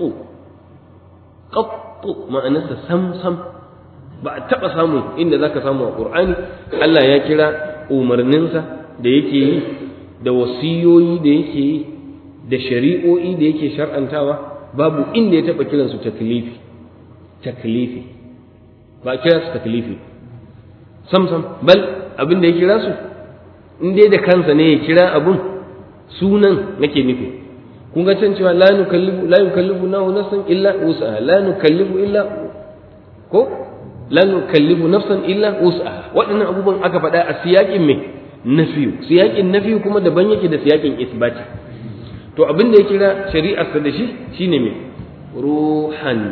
قط ما أنسى سم سم ba a taɓa samu inda za ka samu a ƙur'ani Allah ya kira umarninsa da yake yi da wasiyoyi da yake yi da shari'o'i da yake shar'antawa babu inda ya taɓa kiransu taklifi taklifi ba a kira su taklifi sam sam bal abin da ya kira su in dai da kansa ne ya kira abun sunan nake nufi kun ga can cewa la nukallifu la yukallifu nahu nafsan illa wus'aha la nukallifu illa ko la nukallifu nafsan illa wus'aha waɗannan abubuwan aka faɗa a siyaƙin me nafiyu siyaƙin nafiyu kuma daban yake da siyaƙin isbati to abin da ya kira shari'arsa da shi shine me ruhan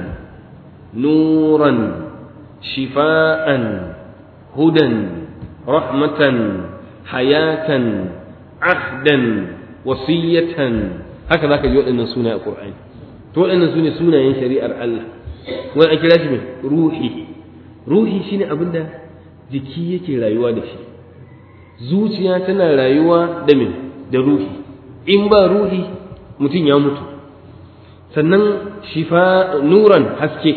nuran shifa'an hudan rahmatan hayatan ahdan wasiyatan haka zaka ji waɗannan sunaye a Qur'ani to waɗannan sune sunayen shari'ar Allah wani a kira shi mai ruhi ruhi shine abin da jiki yake rayuwa da shi zuciya tana rayuwa da min da ruhi in ba ruhi mutum ya mutu sannan shifa nuran haske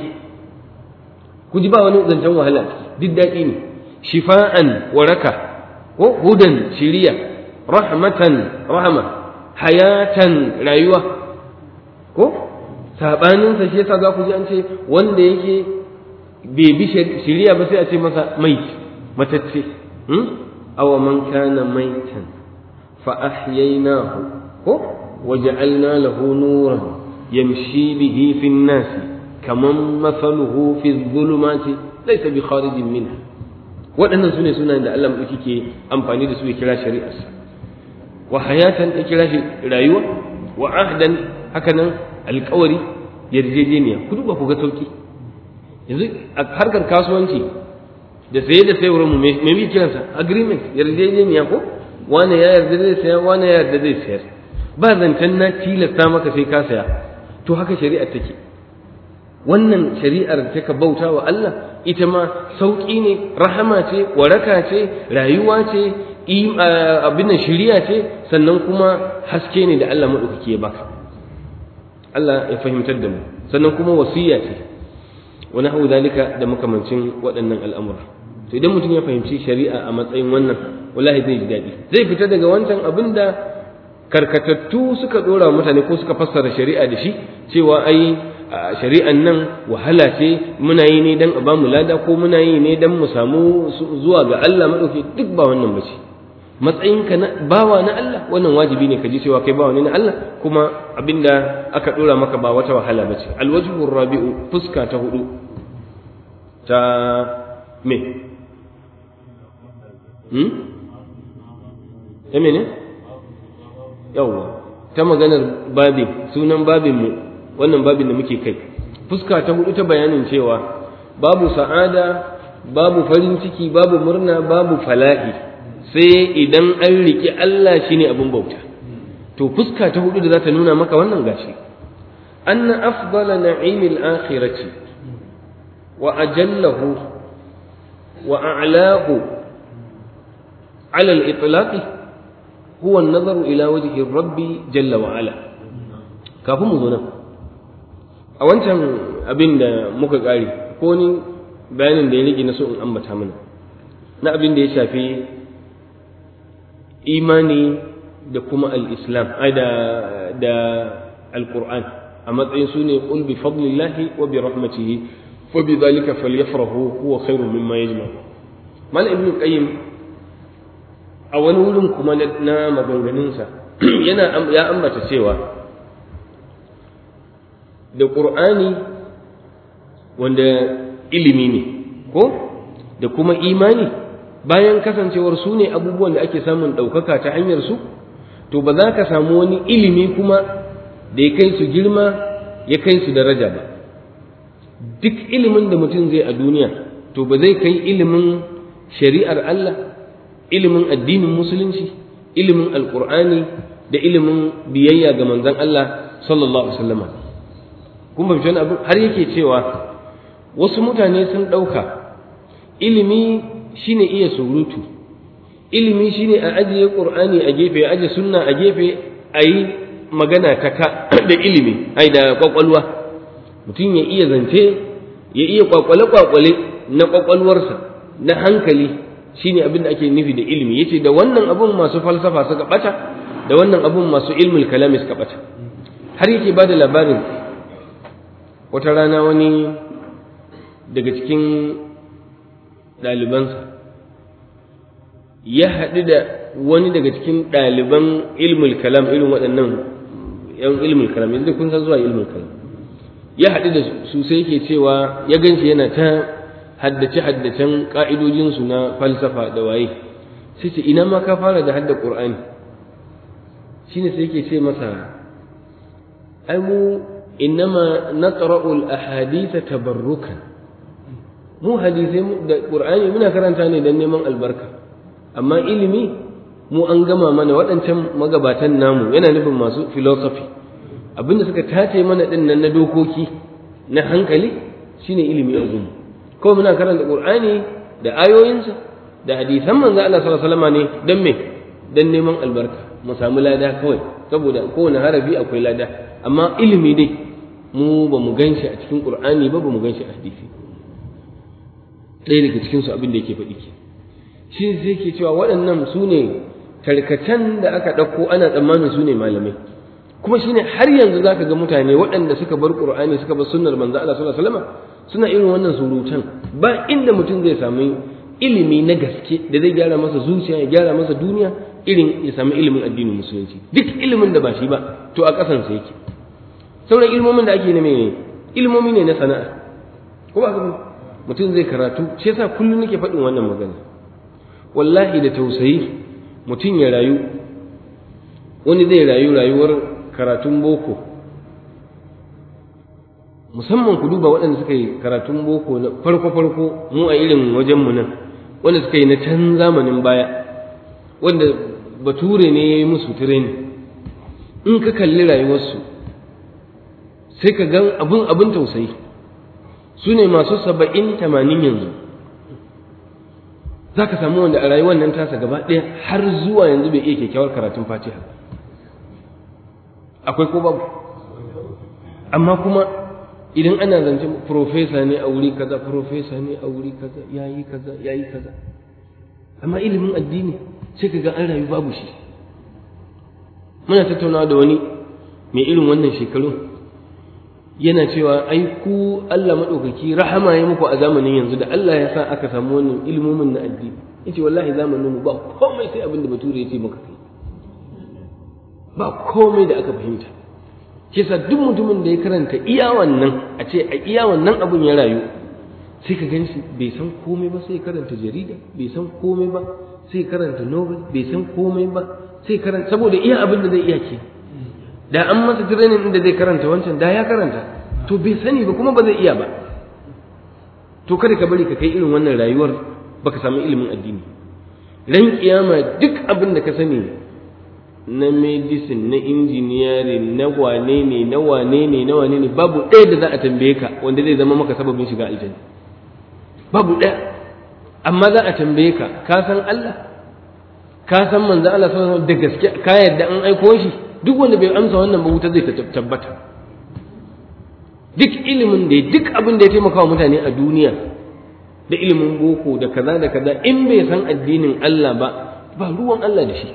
ku ji ba wani zancen wahala duk daɗi ne shifa'an waraka ko hudan shiriya rahmatan rahama hayatan rayuwa ko sabaninsa shi yasa za ku ji an ce wanda yake bai bi shiriya ba sai a ce masa mai matacce aw man kana maitan fa ahyaynahu ko waja'alna lahu nuran yamshi bihi fi an-nas kaman mathaluhu fi adh-dhulumati laysa bi kharijin minha waɗannan su ne sunayen da Allah maɗauki ke amfani da su ya kira shari'arsa wa hayatan ya kira shi rayuwa wa ahdan hakanan alƙawari yarjejeniya ku duba ku ga sauki yanzu a harkar kasuwanci da saye da sayarwar mu me muke kiransa agreement yarjejeniya ko wani ya yarda zai saya wani ya yarda zai sayar ba zancen na tilasta maka sai ka saya to haka shari'ar take wannan shari'ar ta ka bauta wa Allah ita ma sauƙi ne rahama ce waraka ce rayuwa ce abin nan shiriya ce sannan kuma haske ne da Allah maɗaukaki ya baka Allah ya fahimtar da mu sannan kuma wasiya ce wani hau zalika da makamancin waɗannan al'amura to idan mutum ya fahimci shari'a a matsayin wannan wallahi zai ji daɗi zai fita daga wancan abin da karkatattu suka ɗora mutane ko suka fassara shari'a da shi cewa ai shari'an nan wahala ce muna yi ne dan a bamu lada ko muna yi ne dan mu samu zuwa ga Allah madauki duk ba wannan bace matsayinka na bawa na Allah wannan wajibi ne ka ji cewa kai bawa ne na Allah kuma abinda aka dora maka ba wata wahala bace alwajhu rabi'u fuska ta hudu ta me hmm ta mene yawwa ta maganar babin sunan babin mu wannan babin da muke kai fuska ta hudu ta bayanin cewa babu sa'ada babu farin ciki babu murna babu fala'i sai idan an riƙe Allah shine abin bauta to fuska ta hudu da za ta nuna maka wannan gashi anna afdala na'imil akhirati wa ajallahu wa a'lahu ala al-itlaq huwa an-nazaru ila wajhi rabbi jalla wa ala kafin mu zo nan a wancan abin da muka ƙare ko ni bayanin da ya rage na so in ambata mana na abin da ya shafi imani da kuma al-islam da da al-qur'an a matsayin su ne qul bi fadlillahi wa bi rahmatihi wa bi dhalika falyafrahu huwa khairun mimma yajma mal ibn qayyim a wani wurin kuma na maganganunsa yana ya ambata cewa da qur'ani wanda ilimi ne ko da kuma imani bayan kasancewar su ne abubuwan da ake samun ɗaukaka ta hanyar su to ba za ka samu wani ilimi kuma da ya kai su girma ya kai su daraja ba duk ilimin da mutum zai a duniya to ba zai kai ilimin shari'ar Allah ilimin addinin musulunci ilimin alkur'ani da ilimin biyayya ga manzon Allah sallallahu alaihi wasallam kun fahimci wani abu har yake cewa wasu mutane sun ɗauka ilimi shine iya surutu ilimi shine a ajiye qur'ani a gefe a ajiye sunna a gefe a yi magana ta ka da ilimi ai da kwakwalwa mutum ya iya zance ya iya kwakwale kwakwale na kwakwalwarsa na hankali shine abin da ake nufi da ilimi yace da wannan abun masu falsafa suka bata da wannan abun masu ilmul kalami suka bata har yake ba da labarin wata rana wani daga cikin ɗalibansa ya haɗu da wani daga cikin ɗaliban ilmul kalam irin waɗannan yan ilmul kalam yanzu kun san zuwa ilmul kalam ya haɗu da su sai yake cewa ya ganshi yana ta haddace haddacen ƙa'idojinsu na falsafa da waye sai ce ina ma ka fara da hadda ƙur'ani shine sai yake ce masa ai mu innama naqra'u al-ahadith tabarrukan mu hadisai da qur'ani muna karanta ne dan neman albarka amma ilimi mu an gama mana waɗancan magabatan namu yana nufin masu philosophy abinda suka tace mana din nan na dokoki na hankali shine ilimi a gumu ko muna karanta qur'ani da ayoyinsa da hadisan manzo Allah sallallahu alaihi wasallam ne dan me dan neman albarka mu samu lada kawai saboda kowane harafi akwai lada amma ilimi dai mu ba mu gan shi a cikin qur'ani ba ba mu gan shi a hadisi ɗaya daga cikin su abin da yake faɗi ke shi zai ke cewa waɗannan su ne tarkacen da aka ɗauko ana tsammanin su ne malamai kuma shine har yanzu zaka ga mutane waɗanda suka bar qur'ani suka bar sunnar manzo Allah sallallahu alaihi wasallam suna irin wannan surutan ba inda mutum zai samu ilimi na gaske da zai gyara masa zuciya ya gyara masa duniya irin ya samu ilimin addinin musulunci duk ilimin da ba shi ba to a ƙasan sa yake sauran ilmomin da ake na mene ilmomi ne na sana'a ko ba mutum zai karatu shi yasa kullum nake faɗin wannan magana wallahi da tausayi mutum ya rayu wani zai rayu rayuwar karatun boko musamman ku duba waɗanda suka yi karatun boko na farko-farko mu a irin wajenmu nan wanda suka yi na can zamanin baya wanda bature ne ya yi musu tireni in ka kalli rayuwarsu sai ka gan abin abin tausayi su ne masu saba'in tamanin yanzu za ka samu wanda a rayuwar nan tasa gaba ɗaya har zuwa yanzu bai iya kyakkyawar karatun fatiha akwai ko babu amma kuma idan ana zance profesa ne a wuri kaza profesa ne a wuri kaza yayi kaza yayi kaza amma ilimin addini sai ka ga an rayu babu shi muna tattaunawa da wani mai irin wannan shekaru yana cewa ai ku Allah madaukaki rahama ya muku a zamanin yanzu da Allah ya sa aka samu wannan ilimomin na addini yace wallahi zamanin mu ba komai sai abin da bature ya ce maka kai ba komai da aka fahimta kisa duk mutumin da ya karanta iya wannan a ce a iya wannan abun ya rayu sai ka gan shi bai san komai ba sai karanta jarida bai san komai ba sai karanta novel bai san komai ba sai karanta saboda iya abin da zai iya ke da an masa training inda zai karanta wancan da ya karanta to bai sani ba kuma ba zai iya ba to kada ka bari ka kai irin wannan rayuwar baka samu ilimin addini ran kiyama duk abin da ka sani na medicine na engineering na wane ne na wane ne na wane ne babu ɗaya da za a tambaye ka wanda zai zama maka sababin shiga aljanna babu ɗaya amma za a tambaye ka ka san Allah ka san manzo Allah sallallahu da gaske ka yarda an aiko shi duk wanda bai amsa wannan ba wuta zai tabbata duk ilimin da duk abin da ya taimaka wa mutane a duniya da ilimin boko da kaza da kaza in bai san addinin Allah ba ba ruwan Allah da shi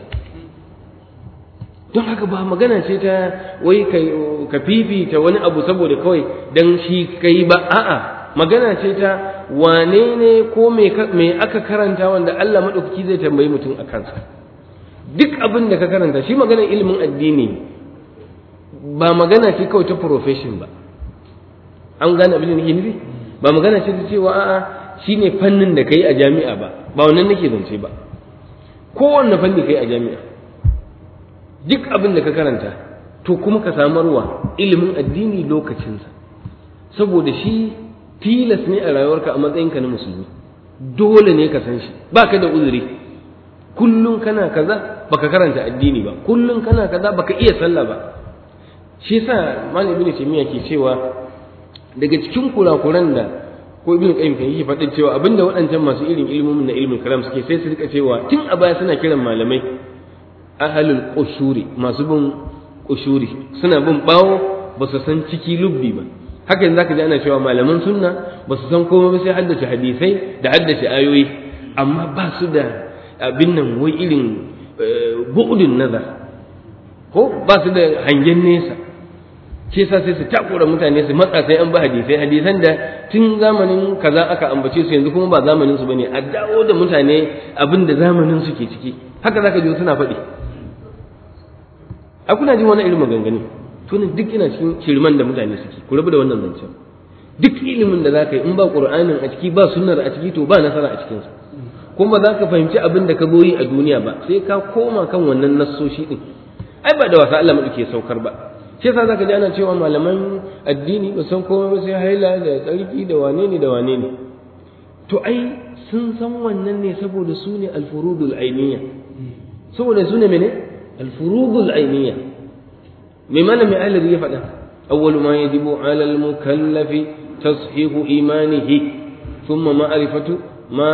don haka ba magana ce ta wai ka fifita wani abu saboda kawai dan shi kai ba a'a magana ce ta wane ne ko me aka karanta wanda Allah maɗaukaki zai tambayi mutum a kansa duk abin da ka karanta shi maganar ilimin addini ba magana ce kawai ta profession ba an gane abin da nake nufi ba magana ce ta cewa a'a shine fannin da kai a jami'a ba ba wannan nake zance ba kowanne fanni kai a jami'a duk abin da ka karanta to kuma ka samarwa ilimin addini lokacinsa saboda shi tilas ne a rayuwarka a matsayinka na musulmi dole ne ka san shi baka da uzuri kullum kana kaza baka karanta addini ba kullum kana kaza baka iya sallah ba shi yasa malam ibnu taymiya ke cewa daga cikin kurakuran da ko ibnu qayyim kan yake faɗin cewa abinda waɗancan masu irin ilmomin na ilmin kalam suke sai su rika cewa tun a baya suna kiran malamai ahlul qushuri masu bin qushuri suna bin bawo ba su san ciki lubbi ba haka yanzu zaka ji ana cewa malaman sunna ba su san komai ba sai haddace hadisai da haddace ayoyi amma ba su da abin nan wai irin bu'udun nazar ko ba su da hangen nesa ke sa sai su takura mutane su matsa sai an ba hadisai hadisan da tun zamanin kaza aka ambace su yanzu kuma ba zamanin su bane a dawo da mutane abin da zamanin su ke ciki haka zaka ji suna faɗi a kuna jin wani irin maganganu to ne duk ina cikin shirman da mutane suke ku rabu da wannan zancen duk ilimin da zaka yi in ba qur'anin a ciki ba sunnar a ciki to ba nasara a cikin sa kuma za ka fahimci abin da ka zo yi a duniya ba sai ka koma kan wannan nassoshi din ai ba da wasa Allah mu ke saukar ba shi yasa zaka ji ana cewa malaman addini ba san komai ba sai haila da tsarki da wane ne da wane ne to ai sun san wannan ne saboda su ne alfurudul ainiya saboda su ne mene alfurudul ainiya mai malami ahlari ya faɗa awwalu ma yajibu ala almukallafi tashihu imanihi thumma ma'rifatu ma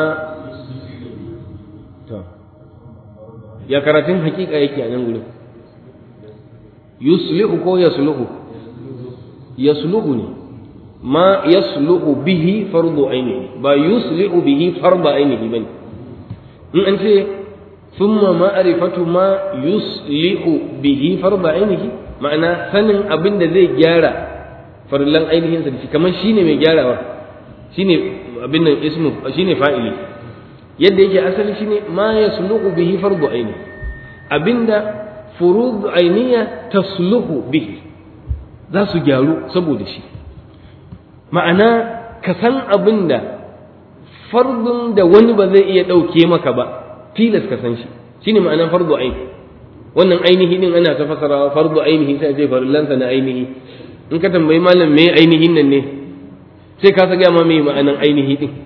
ya karatun hakika yake a nan gurin yuslihu ko yasluhu yasluhu ne ma yasluhu bihi fardu ainihi ba yuslihu bihi fardu ainihi bane in an ce thumma ma'rifatu ma yuslihu bihi fardu ainihi ma'ana sanin abin da zai gyara farillan ainihin sa shi kamar shine mai gyarawa shine abin nan ismu shine fa'ili yadda yake asali shine ma yasluhu bihi fardu ainihi abinda furud ainiya tasluhu bihi za su gyaru saboda shi ma'ana ka san abin da fardun da wani ba zai iya ɗauke maka ba tilas ka san shi shine ma'anan fardu aini wannan ainihi din ana ta fasara fardu ainihi sai ce farillansa na ainihi in ka tambayi malam me ainihin nan ne sai ka sa ma me ma'anan ainihi din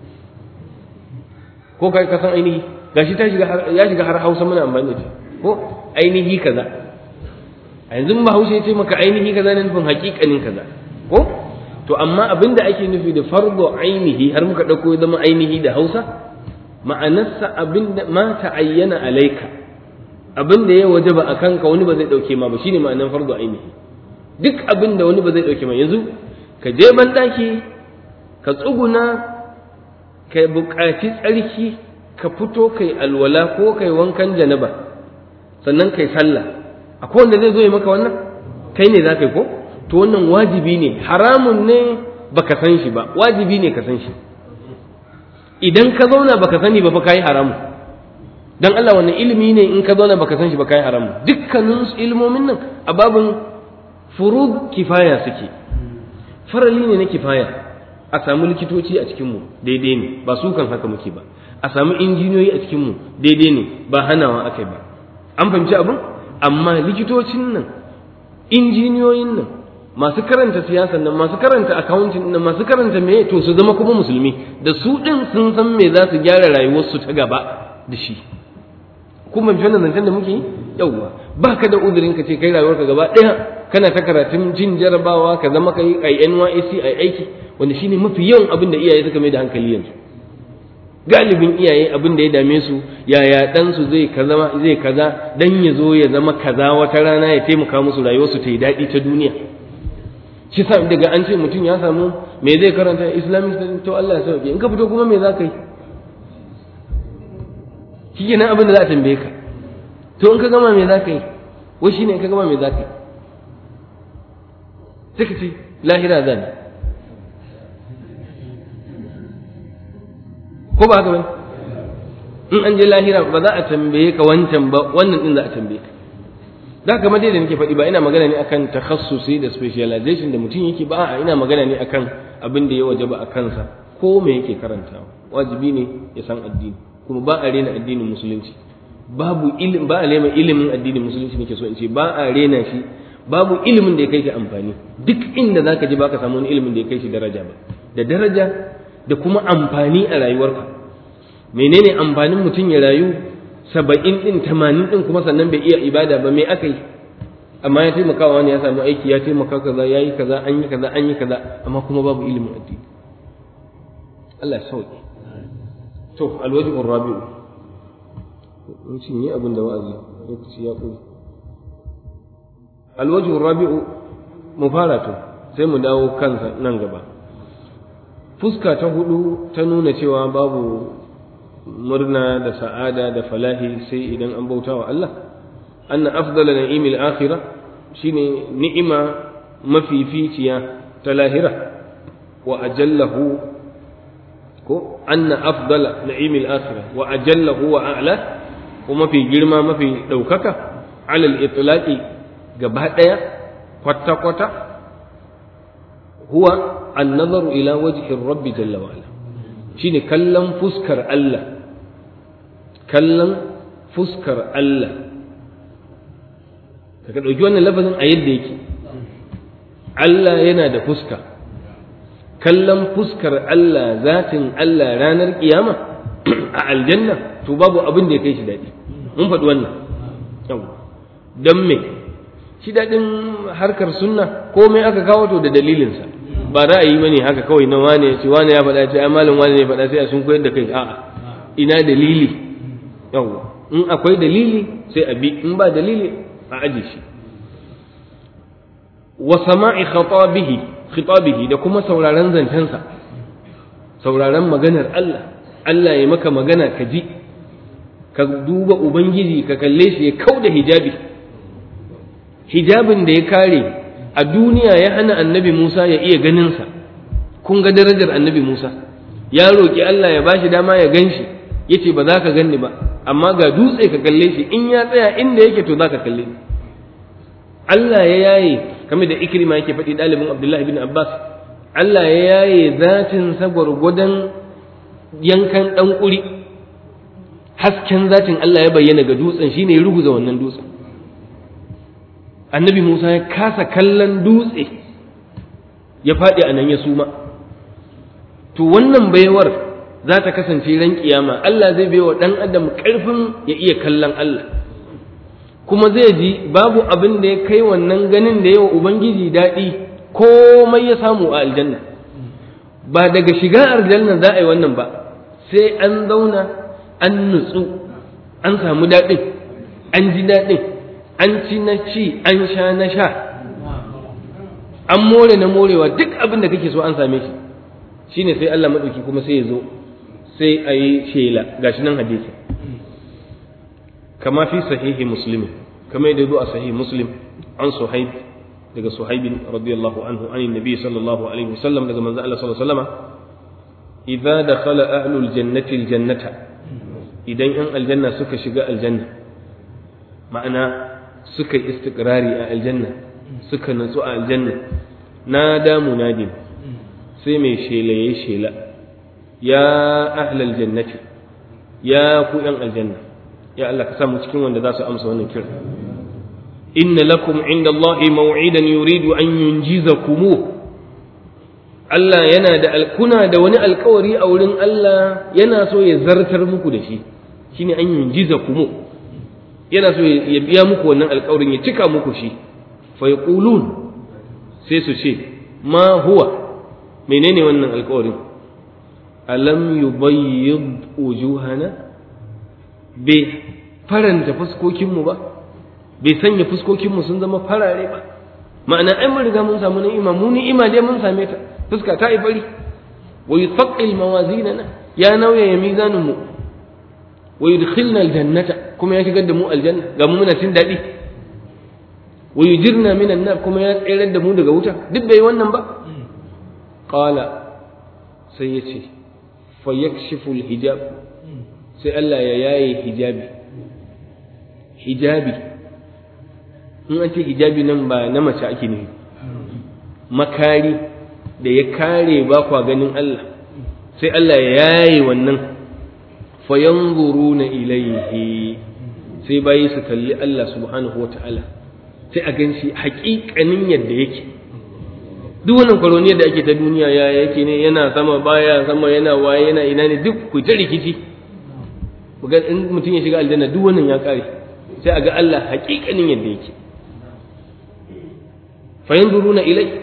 ko kai ka san ainihi gashi ta shiga ya shiga har Hausa muna amfani da ko ainihi kaza a yanzu ba haushe ce maka ainihi kaza ne nufin hakikanin kaza ko to amma abinda ake nufi da fardu ainihi har muka dauko ya zama ainihi da Hausa ma'anarsa abinda ma ta'ayyana alaika abinda ya wajaba akan ka wani ba zai dauke ma ba shine ma'anar fardu ainihi duk abinda wani ba zai dauke ma yanzu ka je ban daki ka tsuguna ka buƙaci tsarki ka fito kai alwala ko kai wankan janaba sannan kai sallah akwai wanda zai zo ya maka wannan kai ne za ka yi ko to wannan wajibi ne haramun ne baka san shi ba wajibi ne ka san shi idan ka zauna baka sani ba fa kai haramu dan Allah wannan ilimi ne in ka zauna baka san shi ba kai haramu dukkanin ilmomin nan a babin furud kifaya suke farali ne na kifaya a samu likitoci a cikin mu daidai ne ba su kan haka muke ba a samu injiniyoyi a cikin mu daidai ne ba hanawa akai ba an fahimci abin amma likitocin nan injiniyoyin nan masu karanta siyasan nan masu karanta accounting nan masu karanta me to su zama kuma musulmi da su din sun san me za su gyara rayuwarsu ta gaba da shi kuma bi wannan zancen da muke yi yawwa baka da uzurin ka ce kai rayuwarka gaba ɗaya kana ta karatun jin jarabawa ka zama kai ai NYSC ai aiki wanda shine mafi yawan abin da iyaye suka mai da hankali yanzu galibin iyaye abin da ya dame su yaya ɗansu zai kaza zai kaza dan ya zo ya zama kaza wata rana ya taimaka musu rayuwarsu ta yi daɗi ta duniya shi sa daga an ce mutum ya samu me zai karanta islamic studies to Allah ya sauke in ka fito kuma me za ka yi shi nan abin da za a tambaye ka to in ka gama me za ka yi wai shine in ka gama me za ka yi sai ka ce lahira zan ko ba haka ba in an je lahira ba za a tambaye ka wancan ba wannan din za a tambaye ka da kamar dai da nake faɗi ba ina magana ne akan takhassusi da specialization da mutum yake ba a ina magana ne akan abin da ya wajaba a kansa ko me yake karantawa wajibi ne ya san addini kuma ba a rena addinin musulunci babu ilim ba a rena ilimin addinin musulunci nake so in ce ba a rena shi babu ilimin da ya kai shi amfani duk inda zaka je baka samu wani ilimin da ya kai shi daraja ba da daraja da kuma amfani a rayuwarka menene amfanin mutum ya rayu saba'in din tamanin din kuma sannan bai iya ibada ba me aka yi amma ya taimaka wani ya samu aiki ya taimaka kaza ya yi kaza an yi kaza an yi kaza amma kuma babu ilimin addini Allah ya sauke to alwajibu rabi'u mun ci ne abin da wa'azi lokaci ya ƙuri alwajibu rabi'u mu fara to sai mu dawo kansa nan gaba fuska ta hudu ta nuna cewa babu murna da sa'ada da falahi sai idan an bauta wa Allah anna afdala na'imil akhirah shine ni'ima mafificiya ta lahira wa ajallahu ko anna afdala na'imil akhirah wa ajallahu wa a'la ko mafi girma mafi daukaka alal itlaqi gaba daya kwata kwata huwa an-nazaru ila wajhi rabbi jalla wa ala shine kallon fuskar Allah kallon fuskar Allah ka ɗauki wannan lafazin a yadda yake Allah yana da fuska kallon fuskar Allah zatin Allah ranar kiyama a aljanna to babu abin da ya kai shi daɗi mun faɗi wannan don me shi daɗin harkar sunna komai aka kawo to da dalilinsa ba ra'ayi bane haka kawai na wane ya ce wane ya faɗa ce ai malam wane ne faɗa sai a sun koyar da kai a'a ina dalili yawwa in akwai dalili sai a bi in ba dalili a aje shi wa sama'i khatabihi khitabihi da kuma sauraron zancensa sauraron maganar Allah Allah ya maka magana ka ji ka duba ubangiji ka kalle shi ya kauda hijabi hijabin da ya kare a duniya ya hana annabi Musa ya iya ganinsa kun ga darajar annabi Musa ya roƙi Allah ya bashi dama ya gan shi ya ce ba za ka ganni ba amma ga dutse ka kalle shi in ya tsaya inda yake to za ka kalle ni Allah ya yaye kamar da ikrima yake faɗi ɗalibin Abdullahi bin Abbas Allah ya yaye zatin sa gwargwadon yankan ɗan ƙuri hasken zatin Allah ya bayyana ga dutsen shine ya ruguza wannan dutsen annabi Musa ya kasa kallon dutse ya faɗi a nan ya suma to wannan baiwar za ta kasance ran kiyama Allah zai baiwa ɗan adam ƙarfin ya iya kallon Allah kuma zai ji babu abin da ya kai wannan ganin da yawa Ubangiji daɗi komai ya samu a aljanna ba daga shiga aljanna za a yi wannan ba sai an zauna an nutsu an samu daɗin an ji daɗin an ci na ci an sha na sha an more na morewa duk abin da kake so an same shi shine sai Allah maɗauki kuma sai ya zo sai a yi shela gashi nan hadisi kama fi sahihi muslim kama yadda zo a sahihi muslim an suhaib daga suhaibin radiyallahu anhu an nabi sallallahu alaihi wasallam daga manzo Allah sallallahu alaihi wasallam idza dakhala ahlul jannati aljannata idan yan aljanna suka shiga aljanna ma'ana suka istiqrari a aljanna suka natsu a aljanna nada munadin sai mai shela yayi shela ya ahlal jannati ya ku yan aljanna ya Allah ka sa mu cikin wanda za su amsa wannan kira inna lakum inda Allah maw'idan yuridu an yunjizakum Allah yana da kuna da wani alkawari a wurin Allah yana so ya zartar muku da shi shine an yunjizakum yana so ya biya muku wannan alkawarin ya cika muku shi fa yaqulun sai su ce ma huwa menene wannan alkawarin alam yubayyid wujuhana bai faranta fuskokinmu ba bai sanya fuskokinmu sun zama farare ba ma'ana ai mun riga mun samu ni'ima mu ni'ima dai mun same ta fuska ta yi fari wa yuthaqqil mawazinana ya nauya ya mizanin mu wa yudkhilna aljannata kuma ya shigar da mu aljanna ga mu muna cin daɗi wa yujirna minan nar kuma ya tsayar da mu daga wuta duk bai wannan ba qala sai ya ce fa yakshifu alhijab sai Allah ya yaye hijabi hijabi in an ce hijabi nan ba na mace ake nufi makari da ya kare ba kwa ganin Allah sai Allah ya yaye wannan fayanzuruna ilaihi sai bayi su kalli Allah subhanahu wa ta'ala sai a gan shi haƙiƙanin yadda yake duk wannan kwaroniyar da ake ta duniya ya yake ne yana sama baya sama yana waye yana ina ne duk ku ta rikici in mutum ya shiga aljanna duk wannan ya kare sai a ga Allah haƙiƙanin yadda yake fayanzuruna ilai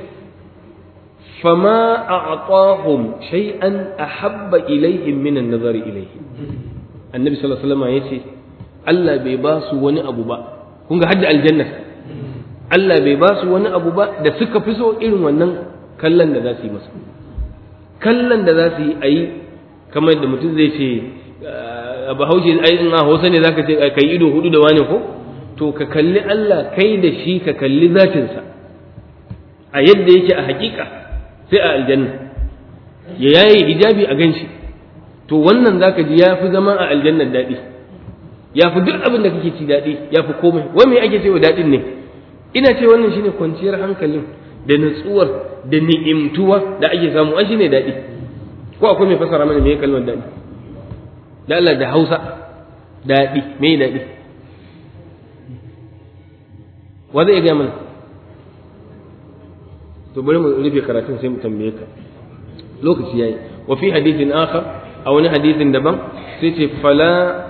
fama a'tahum shay'an ahabba ilaihim min an-nazari ilaihi annabi sallallahu alaihi wasallam yace Allah bai ba su wani abu ba kun ga hadda aljanna Allah bai ba su wani abu ba da suka fi so irin wannan kallon da za su yi masa kallon da za su yi a yi kamar da mutum zai ce a bahaushe ai in a hausa ne zaka ce kai ido hudu da wani ko to ka kalli Allah kai da shi ka kalli zatinsa a yadda yake a hakika sai a aljanna ya yaye hijabi a ganshi to wannan zaka ji ya fi zama a aljannar daɗi ya fi duk abin da kake ci daɗi ya fi komai wai me ake cewa daɗin ne ina ce wannan shine kwanciyar hankalin da nutsuwar da ni'imtuwa da ake samu an shine daɗi ko akwai mai fasara mana me kalmar daɗi da Allah da Hausa daɗi me daɗi wa zai gaya mana to bari mu rufe karatun sai mu tambaye ka lokaci yayi wa fi hadithin akhar a wani hadithin daban sai ce fala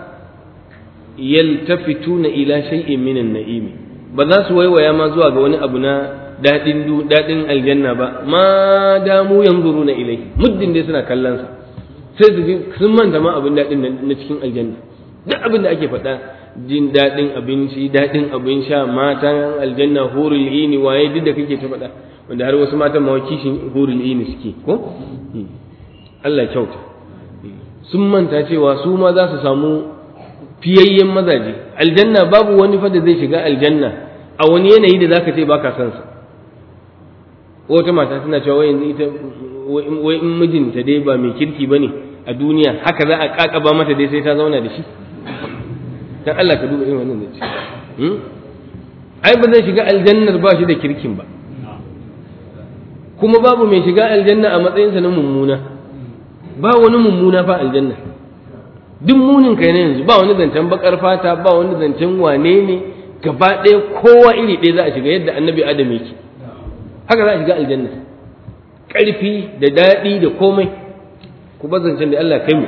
yaltafituna ila shay'in min an-na'imi ba za su waiwaya ma zuwa ga wani abu na dadin dadin aljanna ba ma damu yanzuruna ilai muddin dai suna kallon sa sai su ji sun manta ma abin dadin na cikin aljanna duk abin da ake faɗa jin dadin abinci dadin abin sha matan aljanna hurul ini waye duk da kake ta faɗa wanda har wasu matan ma kishin hurul ini suke ko Allah kyauta sun manta cewa su ma za su samu fiyayyen mazaje aljanna babu wani fa da zai shiga aljanna a wani yanayi da zaka ce baka san sa wata mata tana cewa wai yanzu ita wai in mijinta dai ba mai kirki bane a duniya haka za a kakaba mata dai sai ta zauna da shi dan Allah ka duba irin wannan da ce ai ba zai shiga aljannar ba shi da kirkin ba kuma babu mai shiga aljanna a matsayinsa na mummuna ba wani mummuna fa aljanna duk munin kai na yanzu ba wani zancen bakar fata ba wani zancen wane ne gaba ɗaya kowa iri ɗaya za a shiga yadda annabi adam yake haka za a shiga aljanna ƙarfi da daɗi da komai ku ba zancen da Allah kai mu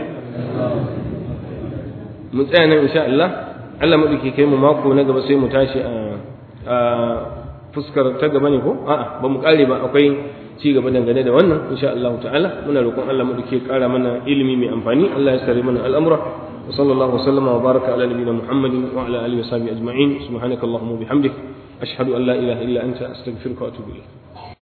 mu tsaya nan insha Allah Allah maɗauki kai mu mako na gaba sai mu tashi a fuskar ta gaba ne ko a'a ba mu kare ba akwai ci gaba dangane da wannan insha Allah ta'ala muna roƙon Allah mu dake ƙara mana ilimi mai amfani Allah ya sare mana al'amura wa sallallahu wa sallama wa baraka ala nabiyyina Muhammadin wa ala alihi wa sahbihi ajma'in subhanakallahumma wa bihamdik ashhadu an la ilaha illa anta astaghfiruka wa atubu ilayk